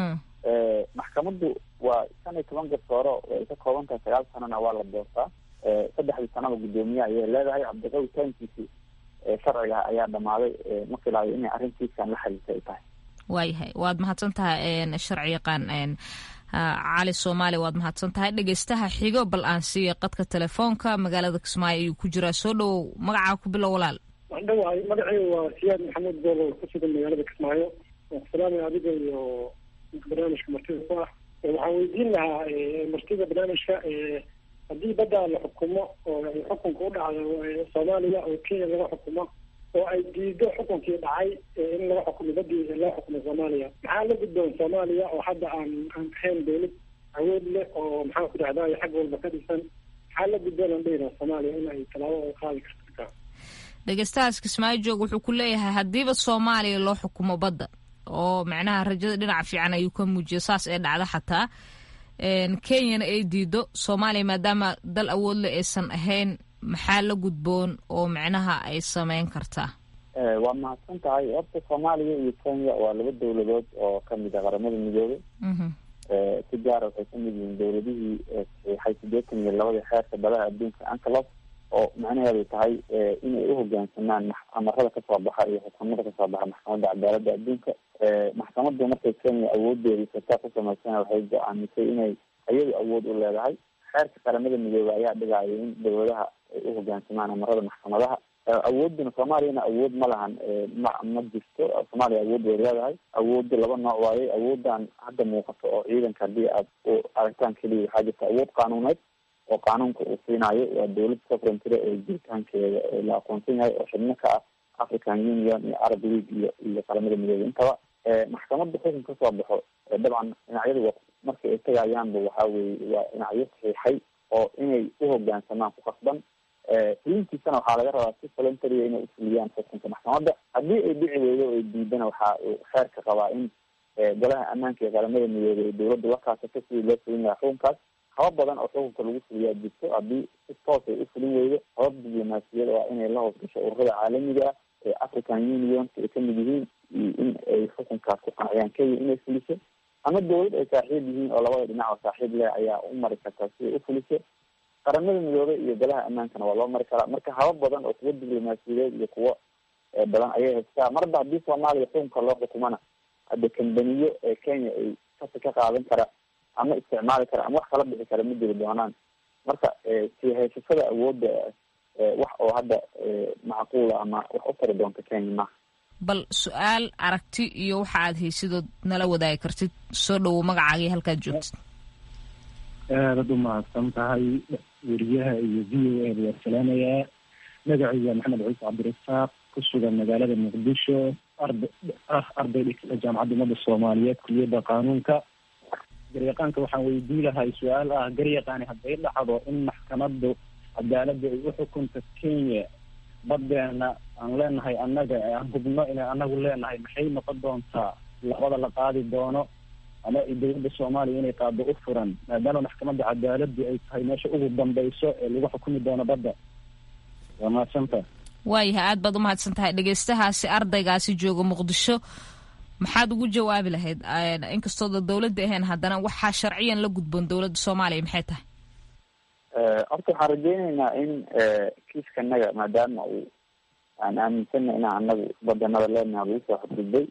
maxkamaddu waa shan iyo toban garsooro ay ka kooban tahay sagaal sanana waa la doortaa saddexdii sanaba guddoomiye ayay leedahay cabdiqawi taankiisi sharciga ayaa dhamaaday ma filaayo inay arrintiiskan la xiriirta ay tahay waayahay waad mahadsan tahay sharci yaqaan cali soomaali waad mahadsan tahay dhegeystaha xigo bal aan siiya qadka telefoonka magaalada kismaayo ayuu ku jiraa soo dhowow magacaa ku bilow walaal waan dhawahay magacaygu waa siyaad maxamuud boolo ku sugan magaalada kismaayo waan ku salaamaya adiga iyo barnaamijka martida ku ah waxaan weydiin lahaa martida barnaamijka haddii badda la xukumo oo ay xukunka u dhacdo soomaaliya oo kenya laga xukumo oo ay diido xukunkii dhacay in laga xukumo badii loo xukumo soomaaliya maxaa la gudboon soomaaliya oo hadda aan aan ahayn dawlad awood leh oo maxaan ku dhahdaa xag walba ka dhisan maxaa la gudboon aan dhehina soomaaliya in ay tallaabo ay qaadi karta dhegeystahaas kismaayo joog wuxuu ku leeyahay haddiiba soomaaliya loo xukumo badda oo macnaha rajada dhinaca fiican ayuu ka muujiya saas ee dhacda xataa kenyana ay diido soomaaliya maadaama dal awoodle aysan ahayn maxaa la gudboon oo micnaha ay sameyn kartaa waa mahadsan tahay horta soomaaliya iyo kenya waa laba dawladood oo kamid a qaramada midoobay si gaara waxay kamid yihiin dowladihii saxiixay sideetan iyo labadii xeerka badaha adduunka ancalos oo macnaheedu tahay inay uhogaansamaan amarada kasoo baxa iyo xukuumada kasoo baxa maxkamadda cadaaladda adduunka maxkamaddu markay kenya awoodeedii sataa ku samaysana waxay go-aamisay inay iyadu awood u leedahay xeerka qaramada midoobey ayaa dhigaayo in dowladaha ay uhogaansamaan amarada maxkamadaha awooduna soomaaliyana awood ma lahan ma ma jirto soomaaliya awood way leedahay awoodda laba nooc waaye awoodan hadda muuqato oo ciidanka haddii aad u aragtaan keliya waxaa jirta awood qaanuuneed oo qaanuunka uu siinayo waa dowlad sovereignty ee jiritaankeeda la aqoonsan yahay oo xubno ka ah african union iyo arab league iyo iyo qaramada midoobey intaba maxkamadda xukun kasoo baxo dabcan dhinacyadu markii ay tagayaanba waxaa weye waa dhinacyo saxiixay oo inay uhogaansamaan ku qasban fulintiisana waxaa laga rabaa si voluntaria inay ufuliyaan xukunka maxkamadda haddii ay dhici weydo o ay diidana waxaa uu xeerka qabaa in golaha ammaanka ee qaramada midoobey dowladda la kaasato sidii loo fulin lahaa xukunkaas habab badan oo xukunka lagu fuliyaa jirto haddii si toos ay ufulin weydo habab diblomaasiyada waa inay la hoos gasho ururada caalamiga ah ee african unionka ay kamid yihiin in ay xukunkaas ku qanciyaan kenya inay fuliso ama dowlad ay saaxiib yihiin oo labada dhinac oo saaxiib leh ayaa u mari kartaa si ay ufuliso qaramada midoobey iyo golaha ammaankana waa loo mari karaa marka habab badan oo kuwo diblomaasiyadeed iyo kuwo badan ayay haystaa marba haddii soomaaliya xukunka loo xukumana hadda kambaniyo ee kenya ay kasi ka qaadan kara ama isticmaali kara ama wax kala bixi kara ma jiri doonaan marka sii haysashada awoodda wax oo hadda macquula ama wax u tari doonta kenya maha bal su-aal aragti iyo waxa aad haysidood nala wadaagi kartid soo dhawow magacaagii halkaad joogtid aadad u mahadsan tahay weriyaha iyo v o a waa salaamayaa magacayga maxamed ciise cabdirasaaq ku sugan magaalada muqdisho arda ah arday dhigta jaamacadda ummadda soomaaliyeed kuliyadda qaanuunka garyaqaanka waxaan weydii lahay su-aal ah garyaqaani hadday dhacdo in maxkamaddu cadaaladda ay uxukunta kenya badeena aan leenahay annaga aan hubno inay anagu leenahay maxay noqon doontaa labada la qaadi doono ama dowladda soomaaliya inay qaado u furan maadaama maxkamadda cadaaladdu ay tahay meesha ugu dambayso ee lagu xukumi doono badda waa mahadsanta waayahay aad baad umahadsan tahay dhegeystahaasi ardaygaasi jooga muqdisho maxaad ugu jawaabi lahayd inkastooda dowladda ahayn haddana waxaa sharciyan la gudboon dowladda soomaaliya maxay tahay horta waxaan rajeyneynaa in kiiskanaga maadaama uu aan aaminsana inaan anagu badanada leenaha lagu soo xadgudbay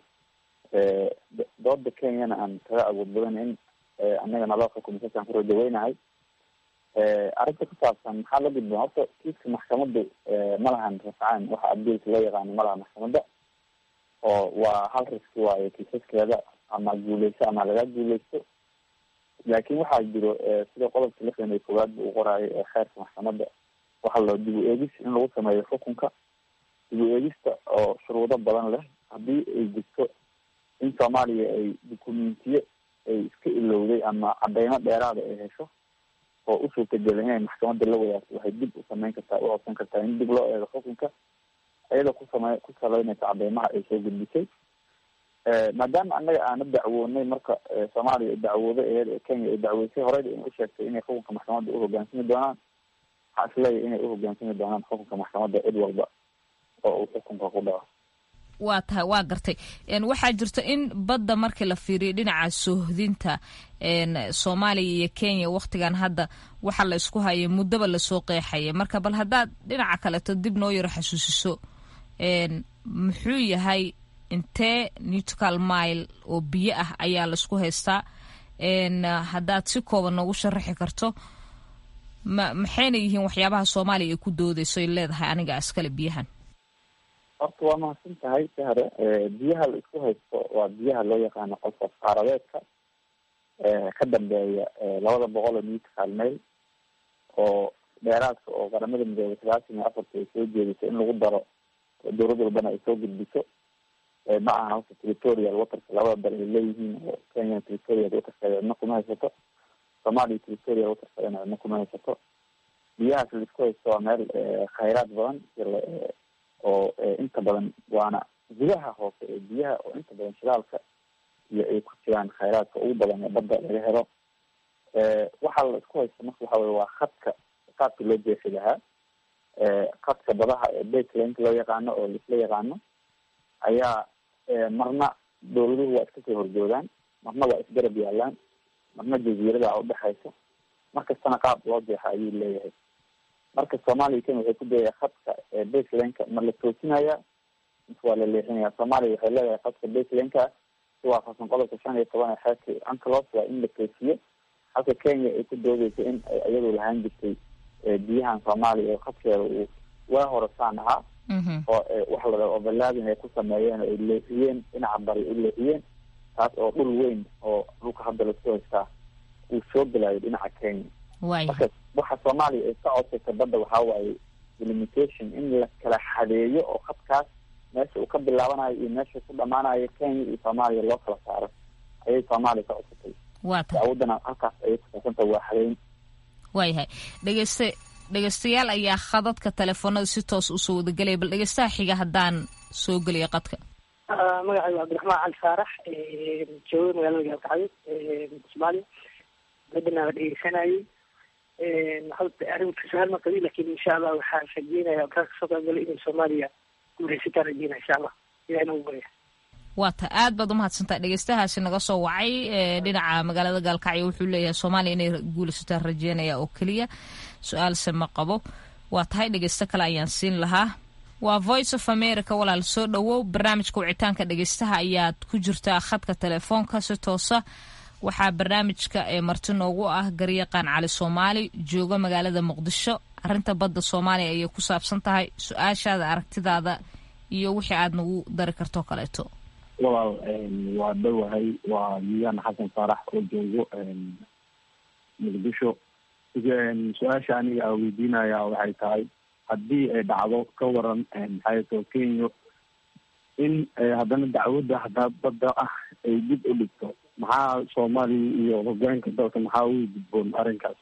dooda kenyana aan kaga awood badan in anaga naloo xukumo sasaan ku rajaweynahay arrinta ku saabsan maxaa la gudboon horta kiiska maxkamaddu ma lahan rafcaan waxa abiilka loo yaqaano ma laha maxkamadda oo waa hal riski waayo kiisaskeeda ama guuleyso ama laga guuleysto laakin waxaa jiro sida qodobka lixdan iyo koowaad bu u qoraayo ee xeerka maxkamadda waxaa loo dib u eegis in lagu sameeyo xukunka dib u eegista oo shuruudo badan leh haddii ay jirto in soomaaliya ay dukumentiyo ay iska ilowday ama cadeymo dheeraada ay hesho oo u suurtagelay inay maxkamadda la wadaagto waxay dib u sameyn kartaa u codsan kartaa in dib loo eego xukunka iyadoo kusame ku saleynaysa cadeymaha ay soo gudbisay maadaama annaga aana dacwoonay marka soomaaliya ay dacwooday eed ee kenya ay dacweysay horeyda inay usheegtay inay xukunka maxkamadda uhogaansami doonaan waxaa isleeyahy inay uhogaansami doonaan xukunka maxkamadda cid walba oo uu xukunka ku dhaco waa tahay waa gartay waxaa jirta in badda markii la fiiriyo dhinaca soohdinta soomaaliya iyo kenya waktigan hadda waxa la isku hayay muddaba lasoo qeexaya marka bal haddaad dhinaca kaleto dib noo yaro xasuusiso muxuu yahay intee newtcal mile oo biyo ah ayaa laisku haystaa haddaad si kooban noogu sharaxi karto ma maxayna yihiin waxyaabaha soomaaliya ay ku doodeyso ay leedahay aniga askale biyahan horta waa mahadsan tahay sahre biyaha la isku haysto waa biyaha loo yaqaano qolfof qaaradeedka ka dambeeya labada boqol oo newtcal mail oo dheeraadka oo qaramada midoobay sagaashan iyo afarta ay soo jeediso in lagu daro dowlad walbana ay soo gudbiso ma aha halka territorial waterka labada dal ay leeyihiin oo kenya territorial waterkeeda cidna kuma haysato soomaaliya territorial waterkeedana cidna kuma haysato biyahaas la isku haysto waa meel khayraad badan oo inta badan waana gudaha hoose ee biyaha oo inta badan shidaalka iyo ay ku jiraan khayraadka ugu badan ee badda laga helo waxaa la isku haysta marka waxa weye waa khadka qaabka loo jeexi lahaa khadka badaha ee baselinka loo yaqaano oo laisla yaqaano ayaa marna dowladuhu waa iska soo horjoogaan marna waa isgarab yaalaan marna jaziirada udhexaysa markastana qaab loo jeexa ayuu leeyahay marka soomaaliya kenya waxay ku dayaya khadka baselanka ma la toosinaya mise waa la leexinaya soomaaliya waxay leedahay khadka baselanka si waafaqsan qodobka shan iyo toban ee xeerka ancalos waa in la toosiyo halka kenya ay ku doodeysa in ay iyadu lahaan jirtay biyahan soomaaliya oo khadkeeda uu waa horasaan ahaa oo waxa la dhaha overlaadin ay ku sameeyeen oo ay leexiyeen dhinaca bari u leexiyeen taas oo dhul weyn oo dhulka hadda lasku haystaa uu soo gelayo dhinaca kenya marka waxa soomaaliya ay ka codsaysa badda waxaa waaye delimitation in la kala xadeeyo oo khadkaas meesha uu ka bilaabanayo iyo meesha ku dhamaanayo kenya iyo soomaaliya loo kala saaro ayay soomaaliya ka codsatay dacwadana halkaas ayay kusaabsanta waa xadeyn waayahay dhegeyste dhegeystayaal ayaa khadadka telefoonada si toos usoo wadagelaya bal dhegeystaha xiga haddaan soo geliya qadka magacaygu cabdiraxmaan cali faarax jooga magaalada gaalkacyo soomaaliya badana la dhegeysanayay arrinka sahal ma qabi lakin insha allah waxaan rajeynaya kaa kasoo qaybgalay inay soomaaliya guureysataan rajeynaya insha allah ilahay nagu barya waa ta aad baad umahadsantaha dhegeystahaasi naga soo wacay dhinaca magaalada gaalkacyo wuxuu leeyahay soomaaliya inay guulaysataan rajeynaya oo keliya su-aalse ma qabo waa tahay dhegeysto kale ayaan siin lahaa waa voice of america walaal soo dhowow barnaamijka wicitaanka dhegeystaha ayaad ku jirtaa khadka telefoonka si toosa waxaa barnaamijka ee marti noogu ah garyaqaan cali soomaali jooga magaalada muqdisho arrinta badda soomaaliya ayay ku saabsan tahay su-aashaada aragtidaada iyo wixii aad nagu dari kartoo kaleeto walaal waa dhowahay waa yuyaan xasan faarax oo joogo muqdisho su-aasha aniga a weydiinaya waxay tahay haddii ay dhacdo ka waran maxaato kenya in haddana dacwadda hadaa badda ah ay dib u dhigto maxaa soomaaliya iyo hogaanka dalka maxaa ugu gudboon arrinkaas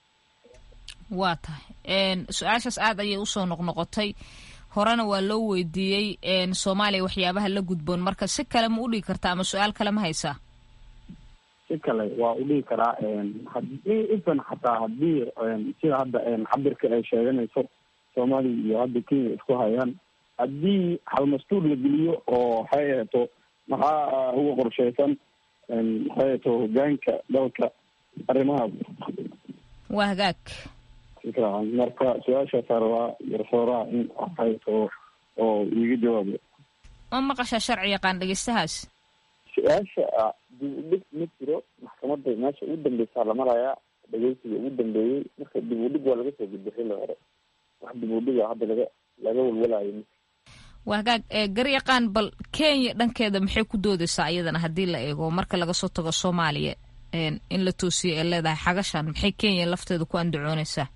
waa tahay su-aashaas aad ayay usoo noqnoqotay horena waa loo weydiiyey soomaaliya waxyaabaha la gudboon marka si kale ma udhigi kartaa ama su-aal kale ma haysaa si kale waa udhigi karaa hadii ifan xataa hadii sida hadda cabirka ay sheeganayso soomaaliya iyo hadda kenya isku hayaan haddii halmastuur la geliyo oo waxay aheeto maxaa uga qorsheysan maxay aheeto hogaanka dalka arrimahaas waa hagaag marka su-aashaasa rabaa garsooraha in waxayto oo iiga jawaabo ma maqashaa sharci yaqaan dhegeystahaas su-aasha dib u dhig ma jiro maxkamadda meesha ugu dambeysaa la marayaa dhegeysiga ugu dambeeyey marka dib u dhig waa laga soo gudbay xilli hore wax dib u dhiga hadda laga laga walwalayo waa hagaag garyaqaan bal kenya dhankeeda maxay ku doodeysaa iyadana haddii la eego marka laga soo tago soomaaliya in la toosiyo ee leedahay xagashan maxay kenya lafteeda ku andacooneysaa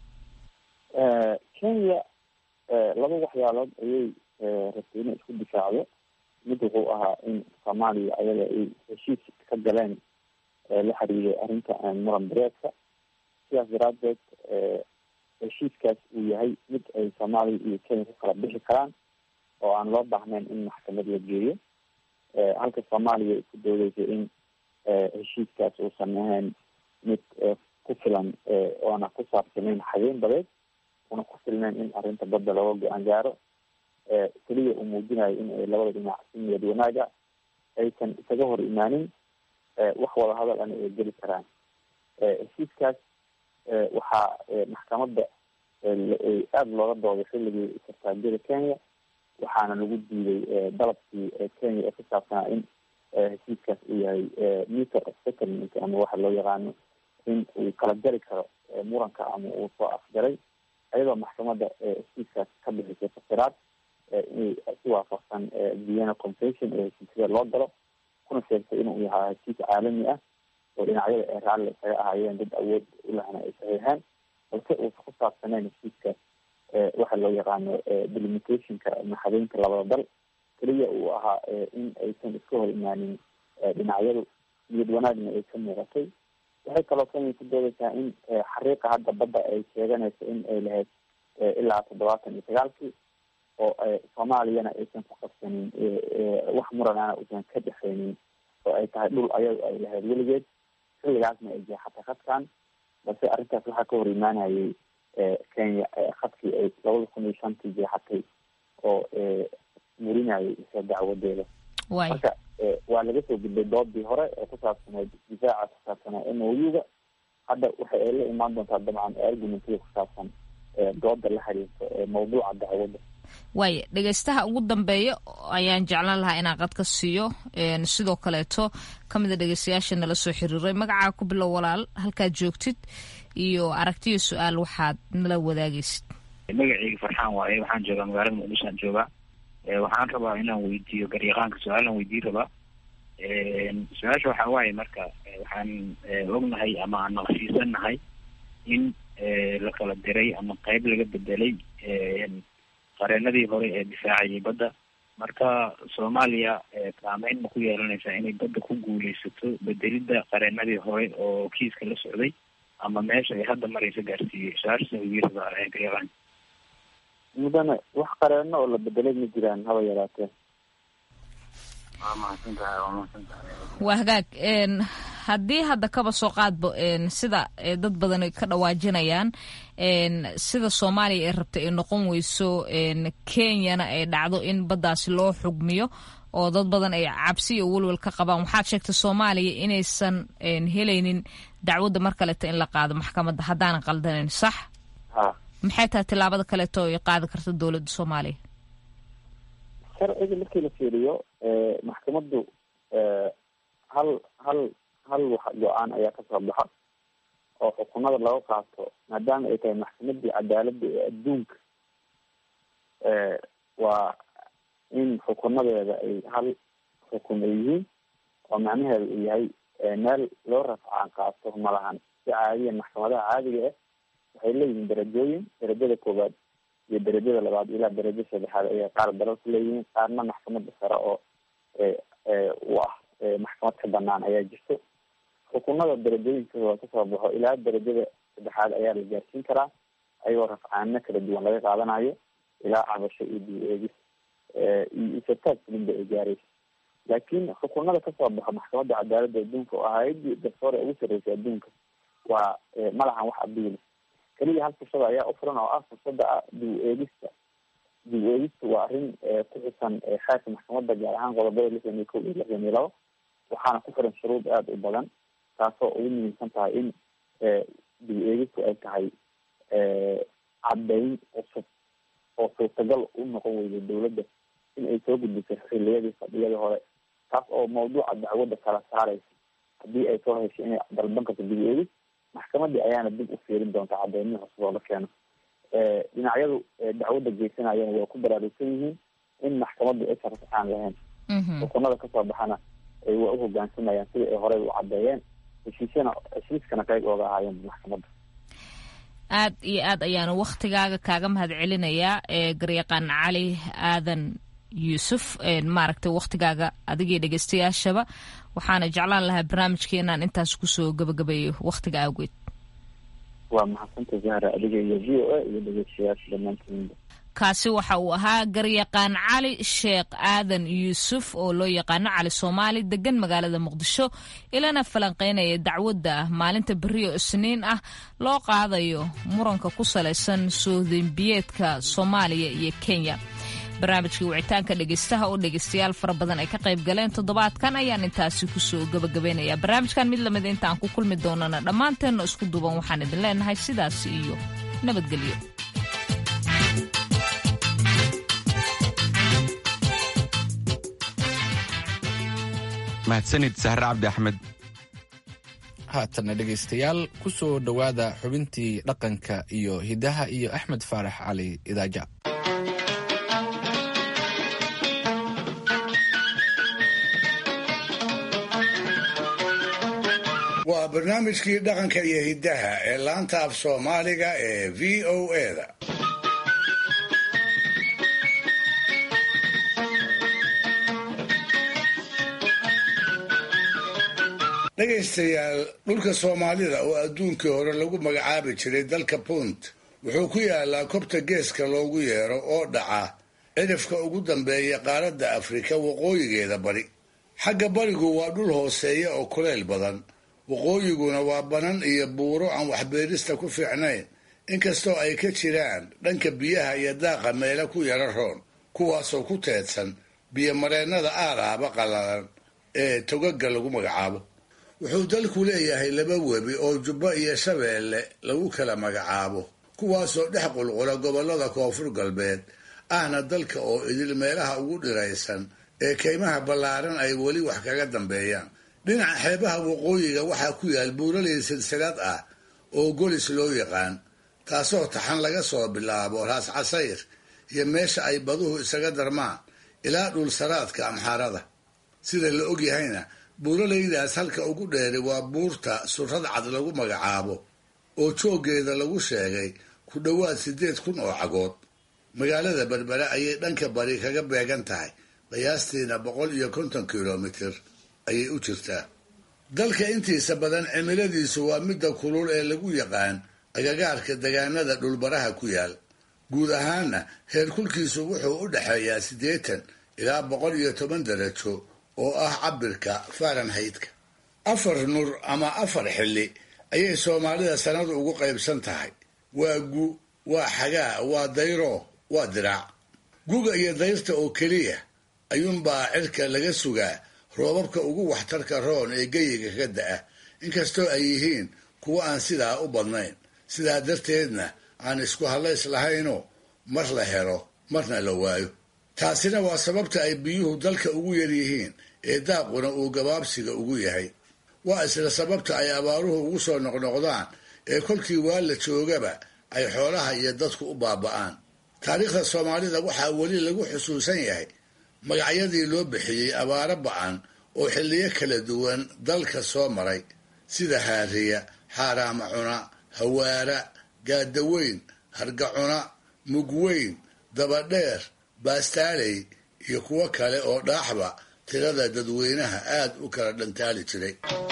kenya laba waxyaalood ayay rabtay inay isku difaacdo mid wuxuu ahaa in soomaaliya ayaga ay heshiis ka galeen la xiriiray arrinta muran bareedka sidaas daraadeed heshiiskaas uu yahay mid ay soomaaliya iyo kenya ku kala bixi karaan oo aan loo baahnayn in maxkamad la geeyo halka soomaaliya ay ku doodeysay in heshiiskaas uusan ahayn mid ku filan oona ku saabsanayn xageyn badeed una ku filnayn in arrinta badda looga go-aan gaaro keliya uu muujinayo in ay labada dhinac si niyad wanaaga aysan isaga hor imaanin wax wada hadal ana ay geli karaan heshiiskaas waxaa maxkamadda aada looga dooday xilligii sartaajyada kenya waxaana lagu diiday dalabkii kenya ee ku saabsanaa in heshiiskaas uu yahay meter of settlement ama waxa loo yaqaano in uu kala jari karo muranka ama uu soo afjaray ayadoo maxkamadda heshiiskaas ka bixisay fasiraad inay si waafaqsan vienna convention ee heshiisyada loo galo kuna sheegtay inuu yahaa heshiis caalami ah oo dhinacyada ee raalli isaga ahaayeen dad awood ulahna ay saxiixeen balse uusa ku saabsanayn heshiiskaas waxa loo yaqaano delimitationka maxadeynta labada dal keliya uu ahaa in aysan iska hor imaanin dhinacyadu niyad wanaagna ay ka muuqatay waxay kaloo kenya ku doodeysaa in xariiqa hadda badda ay sheeganayso in ay lahayd ilaa toddobaatan iyo sagaalkii oo soomaaliyana aysan ku qabsanin wax muranana uusan ka dhexeynin oo ay tahay dhul ayagu ay lahayd weligeed xilligaasna ay jeexatay khadkan balse arrintaas waxaa ka hor imaanayay kenya khadkii ay labada kun iyo shantii jeexatay oo murinayay isa dacwadeeda marka waa laga soo gudbay doodii hore ee ku saabsaneyd difaaca ku saabsanaa m o u-ga hadda waxa ay la imaan doontaa dabcan argumentiga ku saabsan dooda la xiriirta ee mawduuca dacwadda waaya dhegeystaha ugu dambeeya ayaan jeclaan lahaa inaan qad ka siiyo sidoo kaleeto ka mid a dhegeystayaasha nala soo xiriiray magacaa ku bilow walaal halkaad joogtid iyo aragtiyo su-aal waxaad nala wadaagaysid magaceyga farxaan waaye waxaan joogaa magaalada muqdishoan joogaa waxaan rabaa inaan weydiiyo garyaqaanka su-aalan weydiin rabaa su-aasha waxaa waaye marka waxaan ognahay ama aan naqshiisanahay in la kala diray ama qeyb laga bedelay qareenadii hore ee difaacayay badda marka soomaaliya saameyn ma ku yeelanaysaa inay badda ku guuleysato bedelidda qareenadii hore oo kiiska la socday ama meesha ay hadda maraysa gaarsiiyey su-aashaas weydiin rabaa garyaqaan mudane wax qareeno oo la bedelay ma jiraan haba yaraatee waa mahadsantahay waa mahadsantahay waa hagaag haddii hadda kaba soo qaadbo sida dad badan ka dhawaajinayaan sida soomaaliya ay rabtay ay noqon weyso kenyana ay dhacdo in baddaasi loo xugmiyo oo dad badan ay cabsi iyo welwel ka qabaan waxaad sheegtay soomaaliya inaysan helaynin dacwadda mar kaleeto in la qaado maxkamadda haddaanan qaldanayn sax maxay tahay tillaabada kaleeto ay qaadi karta dowladda soomaaliya sharciga markii la fiiriyo maxkamaddu hal hal hal wax go-aan ayaa kasoo baxa oo xukunada laga qaato maadaama ay tahay maxkamadii cadaaladda ee adduunka waa in xukunadeeda ay hal xukun ay yihiin oo macnaheeda uu yahay meel loo rafcaan qaato malahan si caadiya maxkamadaha caadiga ah waxay leeyihiin darajooyin darajada koowaad iyo darajada labaad ilaa darajo saddexaad ayay qaar dalalku leeyihiin qaarna maxkamada sare oo u ah maxkamad ka banaan ayaa jirto xukunada darajooyinkooda kasoo baxo ilaa darajada saddexaad ayaa la gaarsiin karaa ayagoo rafcaano kala duwan laga qaadanayo ilaa cabasho iyo dib eegis iyo isataag fulinba ay gaaraysa laakiin xukunada kasoo baxo maxkamadda cadaaladda adduunka oo hay-adii garsoore ugu sarreysay adduunka waa malahan wax abiili keliya hal fursada ayaa ufuran oo ah fursada ah dib eegista dib eegista waa arrin ku xusan xeerka maxkamadda gaar ahaan qodobada lixdan iyo kow iyo lixdan iyo labo waxaana ku xiran shuruud aada u badan taasoo ugu muhiimsan tahay in dib eegistu ay tahay caddayn cusub oo suurtagal u noqon weyday dowladda in ay soo gudbisay xiliyadii fadhiyadii hore taas oo mawduuca dacwadda kala saaraysa haddii ay soo heshay inay dalban karto dib eegis maxkamadii ayaana dib u fiirin doonta cadeymihi cusub oo la keeno dhinacyadu dacwadda geysanayana way ku baraarugsan yihiin in maxkamaddu aysan rafcaan lahayn xukunada kasoo baxana waa u hogaansamayaan sida ay horey u cadeeyeen heshiisyana heshiiskana qayb ooga ahaayeen maxkamadda aad iyo aad ayaanu waktigaaga kaaga mahad celinayaa garyaqaan cali aadan yuusuf maaragtay waktigaaga adigii dhegeystayaashaba waxaana jeclaan lahaa barnaamijkeenaan intaas kusoo gabagabeeyo waktiga awgeed waa maxadsanta zahra adiga iyo v o a iyo dhegeystayaasha dhammaantiinba kaasi waxa uu ahaa garyaqaan cali sheekh aadan yuusuf oo loo yaqaano cali soomaali degan magaalada muqdisho ilana falanqeynaya dacwadda maalinta beriyo isniin ah loo qaadayo muranka ku salaysan soodembiyeedka soomaaliya iyo kenya barnaamijkii wicitaanka dhegeystaha oo dhegeystayaal fara badan ay ka qayb galeen toddobaadkan ayaan intaasi kusoo gabagabaynayaa barnaamijkan mid lamid inta aan ku kulmi doonana dhammaanteenna isku duuban waxaan idin leenahay sidaas iyo nabadgelyo mahadsanid sahre cabdi axmed haatana dhegaystayaal ku soo dhowaada xubintii dhaqanka iyo hiddaha iyo axmed faarax cali idaaja waa barnaamijkii dhaqanka iyo hiddaha ee laanta af soomaaliga ee v o eda dhegaystayaal dhulka soomaalida oo adduunkii hore lagu magacaabi jiray dalka punt wuxuu ku yaalaa kobta geeska loogu yeero oo dhaca cidhifka ugu dambeeya qaaradda afrika waqooyigeeda bari xagga barigu waa dhul hooseeya oo kuleyl badan waqooyiguna waa banan iyo buuro aan waxbeerista ku fiicnayn inkastoo ay ka jiraan dhanka biyaha iyo daaqa meelo ku yara roon kuwaasoo ku teedsan biyomareennada aaraaba qallalan ee togaga lagu magacaabo wuxuu dalku leeyahay laba webi oo jubbo iyo shabeelle lagu kala magacaabo kuwaasoo dhex qulqula gobollada koonfur galbeed ahna dalka oo idil meelaha ugu dhiraysan ee kaymaha ballaaran ay weli wax kaga dambeeyaan dhinaca xeebaha waqooyiga waxaa ku yaal buuraley silsilad ah oo golis loo yaqaan taasoo taxan laga soo bilaabo raas casayr iyo meesha ay baduhu isaga darmaan ilaa dhulsaraadka amxaarada sida la ogyahayna buuralaydaas halka ugu dheeri waa buurta surrad cad lagu magacaabo oo jooggeeda lagu sheegay ku dhowaad siddeed kun oo cagood magaalada berbere ayay dhanka bari kaga beegan tahay qiyaastiina boqol iyo konton kilomitir ayay u jirtaa dalka intiisa badan cimiladiisu waa midda kulul ee lagu yaqaan agagaarka degaanada dhulbaraha ku yaal guud ahaanna heerkulkiisu wuxuu u dhexeeyaa siddeetan ilaa boqol iyo toban darajo oo ah cabirka farenhaytka afar nur ama afar xilli ayay soomaalida sanadu ugu qaybsan tahay waa gu waa xagaa waa dayro waa diraac guga iyo dayrta oo keliya ayuunbaa cirka laga sugaa roobabka ugu waxtarka roon ee geyiga ka da-a inkastoo ay yihiin kuwo aan sidaa u badnayn sidaa darteedna aan isku hadlays lahaynoo mar la helo marna la waayo taasina waa sababta ay biyuhu dalka ugu yaryihiin ee daaquna uu gabaabsiga ugu yahay waa isla sababta ay abaaruhu ugu soo noqnoqdaan ee kolkii waa la joogaba ay xoolaha iyo dadku u baaba'aan taariikhda soomaalida waxaa weli lagu xusuusan yahay magacyadii loo bixiyey abaaro ba'an oo xilliyo kala duwan dalka soo maray sida haariya xaaraama cuna hawaara gaadaweyn hargacuna mugweyn dabadheer baastaaley iyo kuwo kale oo dhaaxba tirada dadweynaha aad u kala dhantaali jiray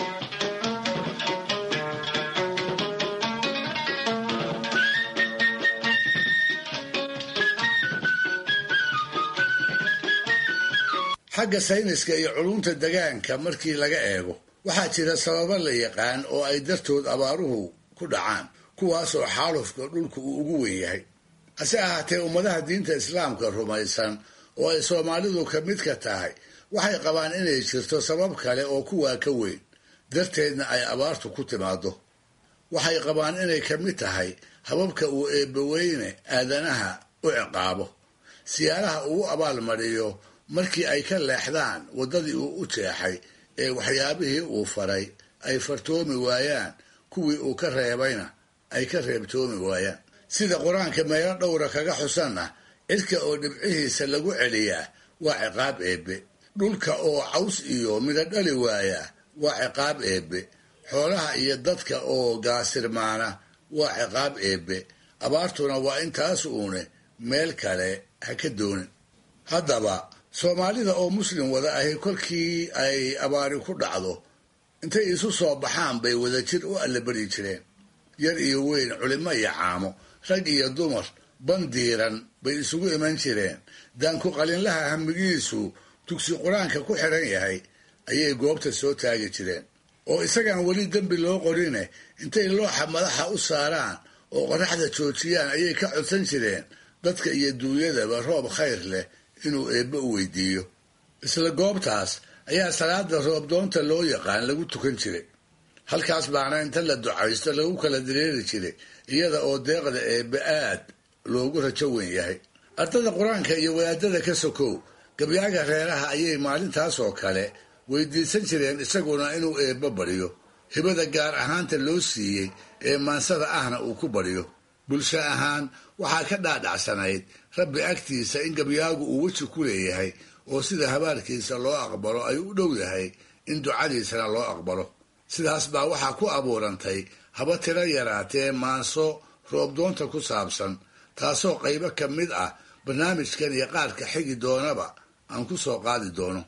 xagga sayniska iyo culumta degaanka markii laga eego waxaa jira sababo la yaqaan oo ay dartood abaaruhu ku dhacaan kuwaasoo xaalufka dhulka uu ugu wen yahay hase ahaatee ummadaha diinta islaamka rumaysan oo ay soomaalidu ka mid ka tahay waxay qabaan inay jirto sabab kale oo kuwaa ka weyn darteedna ay abaartu ku timaado waxay qabaan inay ka mid tahay hababka uu eebbaweyne aadanaha u ciqaabo siyaalaha uu abaalmariyo markii ay ka leexdaan waddadii uu u jeexay ee waxyaabihii uu faray ay fartoomi waayaan kuwii uu ka reebayna ay ka reebtoomi waayaan sida qur-aanka meelo dhowra kaga xusanna cirka oo dhibcihiisa lagu celiyaa waa ciqaab eebbe dhulka oo caws iyo midho dhali waayaa waa ciqaab eebbe xoolaha iyo dadka oo gaasirmaana waa ciqaab eebbe abaartuna waa intaas uune meel kale ha ka doonin haddaba soomaalida oo muslim wada ahi kolkii ay abaari ku dhacdo intay isu soo baxaan bay wadajir u allabari jireen yar iyo weyn culimo iyo caamo rag iyo dumar bandiiran bay isugu iman jireen daanku qalinlaha hamigiisu dugsi qur-aanka ku xiran yahay ayay goobta soo taagi jireen oo isagaan weli dembi loo qorine intay looxa madaxa u saaraan oo qoraxda joojiyaan ayay ka codsan jireen dadka iyo duunyadaba roob khayr leh inuu eebbe u weydiiyo isla goobtaas ayaa salaada roobdoonta loo yaqaan lagu tukan jiray halkaas baana inta la ducaysto lagu kala dareeri jiray iyada oo deeqda eebbe aad loogu rajo weyn yahay ardada qur-aanka iyo wadaadada ka sokow gabyaaga reeraha ayay maalintaas oo kale weydiisan jireen isaguna inuu eebbe baryo hibada gaar ahaanta loo siiyey ee maansada ahna uu ku baryo bulsho ahaan waxaa ka dhaadhacsanayd rabbi agtiisa in gabyaagu uu weji ku leeyahay oo sida habaarkiisa loo aqbalo ay u dhow yahay in ducadiisana loo aqbalo sidaas baa waxaa ku abuurantay haba tiro yaraatee maanso roobdoonta ku saabsan taasoo qaybo ka mid ah barnaamijkan iyo qaarka xigi doonaba aan ku soo qaadi doono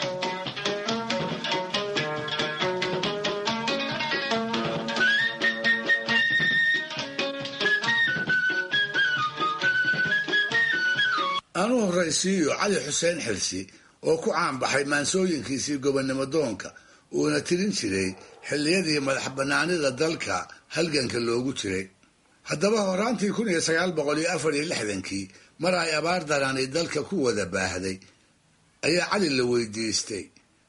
aan u horraysiiyo cali xuseen xilsi oo ku caanbaxay maansooyinkiisii gobonnimo doonka uuna tirin jiray xilliyadii madax bannaanida dalka halganka loogu jiray haddaba horaantii kun iyo sagaal boqol iyo afar iyo lixdankii mar ay abaar darani dalka ku wada baahday ayaa cali la weydiistay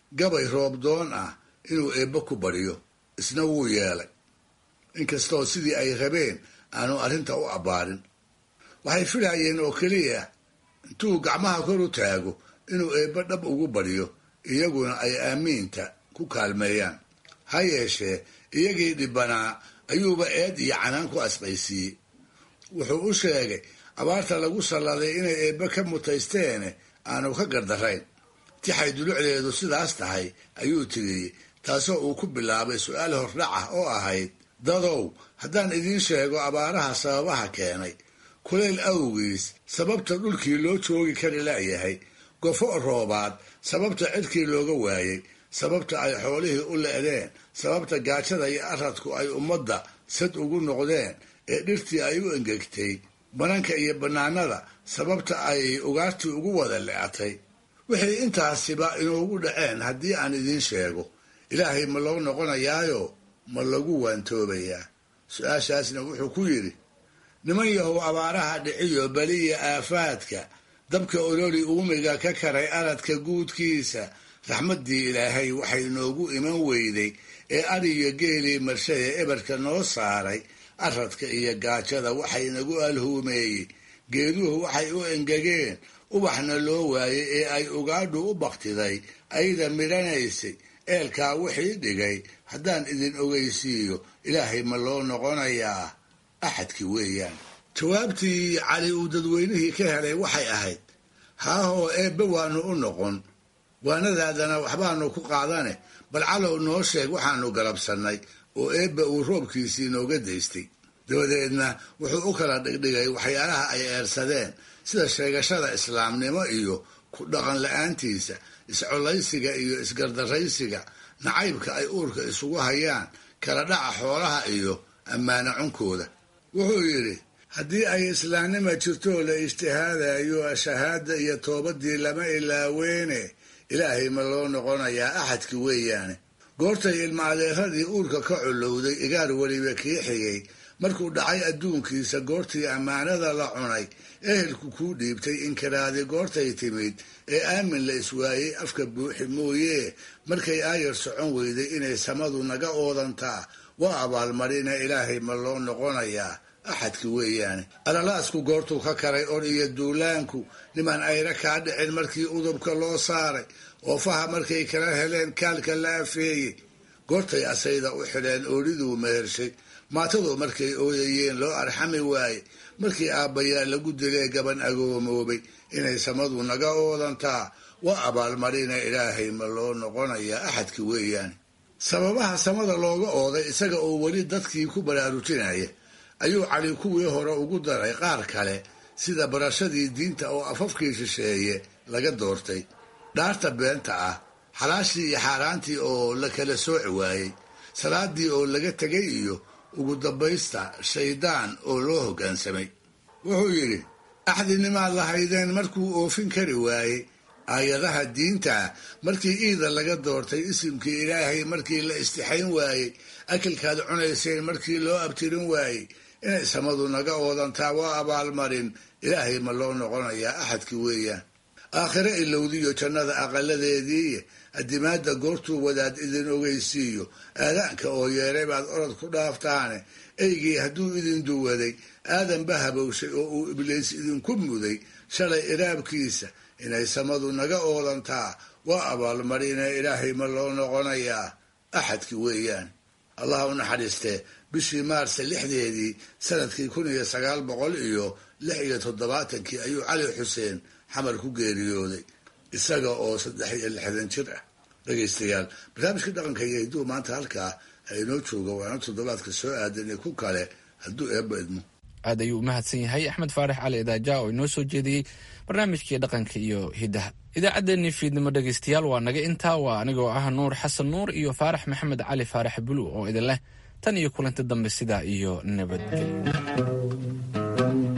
gabay roobdoon ah inuu eebbe ku baryo isna wuu yeelay inkastoo sidii ay rabeen aanu arrinta u abbaarin waxay filayeen oo keliya intuu gacmaha kor u taago inuu eebbe dhab ugu baryo iyaguna ay aamiinta ku kaalmeeyaan ha yeeshee iyagii dhibbanaa ayuuba eed iyo canaan ku asqaysiiyey wuxuu u sheegay abaarta lagu salladay inay eebbe ka mutaysteene aanu ka gardarayn tixay dulucdeedu sidaas tahay ayuu tiriyey taasoo uu ku bilaabay su-aal hordhac ah oo ahayd dadow haddaan idiin sheego abaaraha sababaha keenay kulayl awgiis sababta dhulkii loo joogi kari la'yahay gofo roobaad sababta cidkii looga waayey sababta ay xoolihii u le'deen sababta gaajada iyo aradku ay ummadda sad ugu noqdeen ee dhirtii ay u engegtay bananka iyo bannaanada sababta ay ugaartii ugu wada le'atay wixii intaasiba inoogu dhaceen haddii aan idiin sheego ilaahay ma loo noqonayaayo ma lagu waantoobayaa su-aashaasna wuxuu ku yidhi niman yahow abaaraha dhiciyo beliya aafaadka dabka ololi uumiga ka karay aradka guudkiisa raxmaddii ilaahay waxay noogu iman weyday ee ariyo geelii marshada eberka noo saaray aradka iyo gaajada waxay nagu alhuumeeyey geeduhu waxay u engegeen ubaxna loo waayey ee ay ugaadhu u baktiday ayda midhanaysay eelkaa wixii dhigay haddaan idin ogeysiiyo ilaahay ma loo noqonayaa axadki weeyaan jawaabtii cali uu dadweynihii ka helay waxay ahayd haahoo eebbe waanu u noqon waanadaadana waxbaanu ku qaadane bal calow noo sheeg waxaanu galabsannay oo eebbe uu roobkiisii nooga daystay dabadeedna wuxuu u kala dhigdhigay waxyaalaha ay eersadeen sida sheegashada islaamnimo iyo ku dhaqan la-aantiisa iscollaysiga iyo isgardaraysiga nacaybka ay uurka isugu hayaan kala dhaca xoolaha iyo ammaano cunkooda wuxuu yidhi haddii ay islaamnima jirtoo la ijtihaadayo shahaada iyo toobadii lama ilaaweene ilaahay ma loo noqonayaa axadki weeyaane goortay ilma adeeradii uurka ka colowday igaar weliba kii xigay markuu dhacay adduunkiisa goortii ammaanada la cunay ehelku kuu dhiibtay inkiraadi goortay timid ee aamin la iswaayey afka buuxi mooyee markay aayar socon weyday inay samadu naga oodantaa waa abaalmarina ilaahay ma loo noqonayaa axadki weeyaane alalaasku goortuu ka karay or iyo duulaanku niman ayra kaa dhicin markii udubka loo saaray oo faha markay kala heleen kaalka la afeeyey goortay asayda u xidheen ooliduu mehershay maatadu markay ooyayeen loo arxami waaye markii aabbayaa lagu dilee gaban agoomoobay inay samadu naga oodantaa waa abaalmarina ilaahay ma loo noqonayaa axadki weeyaane sababaha samada looga ooday isaga oo weli dadkii ku baraarujinaya ayuu cali kuwii hore ugu daray qaar kale sida barashadii diinta oo afafkii shisheeye laga doortay dhaarta beenta ah xalaashii iyo xaaraantii oo la kala sooci waayey salaadii oo laga tegay iyo ugu dambaysta shaydaan oo loo hoggaansamay wuxuu yidhi axdinimaad lahaydeen markuu oofin kari waayey aayadaha diinta markii iida laga doortay isimkii ilaahay markii la istixayn waayey akilkaad cunayseen markii loo abtirin waayey inay samadu naga oodantaa waa abaalmarin ilaahay ma loo noqonayaa axadki weeyaan aakhire ilowdiyo jannada aqaladeedii addimaadda goortuu wadaad idin ogeysiiyo aadaanka oo yeeray baad orod ku dhaaftaane eygii hadduu idin duwaday aadanba habowshay oo uu ibliis idinku muday shalay iraabkiisa inay samadu naga oodantaa waa abaalmarina ilaahay ma loo noqonayaa axadki weeyaan allah u naxariistee bishii maarsa lixdeedii sanadkii kun iyo sagaal boqol iyo lix iyo toddobaatankii ayuu cali xuseen xamar ku geeriyooday isaga oo saddex iyo lixdan jir ah dhegaystayaal barnaamijka dhaqanka iyo hidduu maanta halkaa inoo jooga waana toddobaadka soo aadanay ku kale hadduu eebba idmo aad ayuu u mahadsan yahay axmed faarax cali idaaja oo inoo soo jeediyey barnaamijkii dhaqanka iyo hiddaha idaacaddeenii fiidnimo dhegaystayaal waa naga intaa waa anigoo ah nuur xasan nuur iyo faarax maxamed cali faarax bulu oo idin leh tan iyo kulanti dambe sidaa iyo nabadgelyo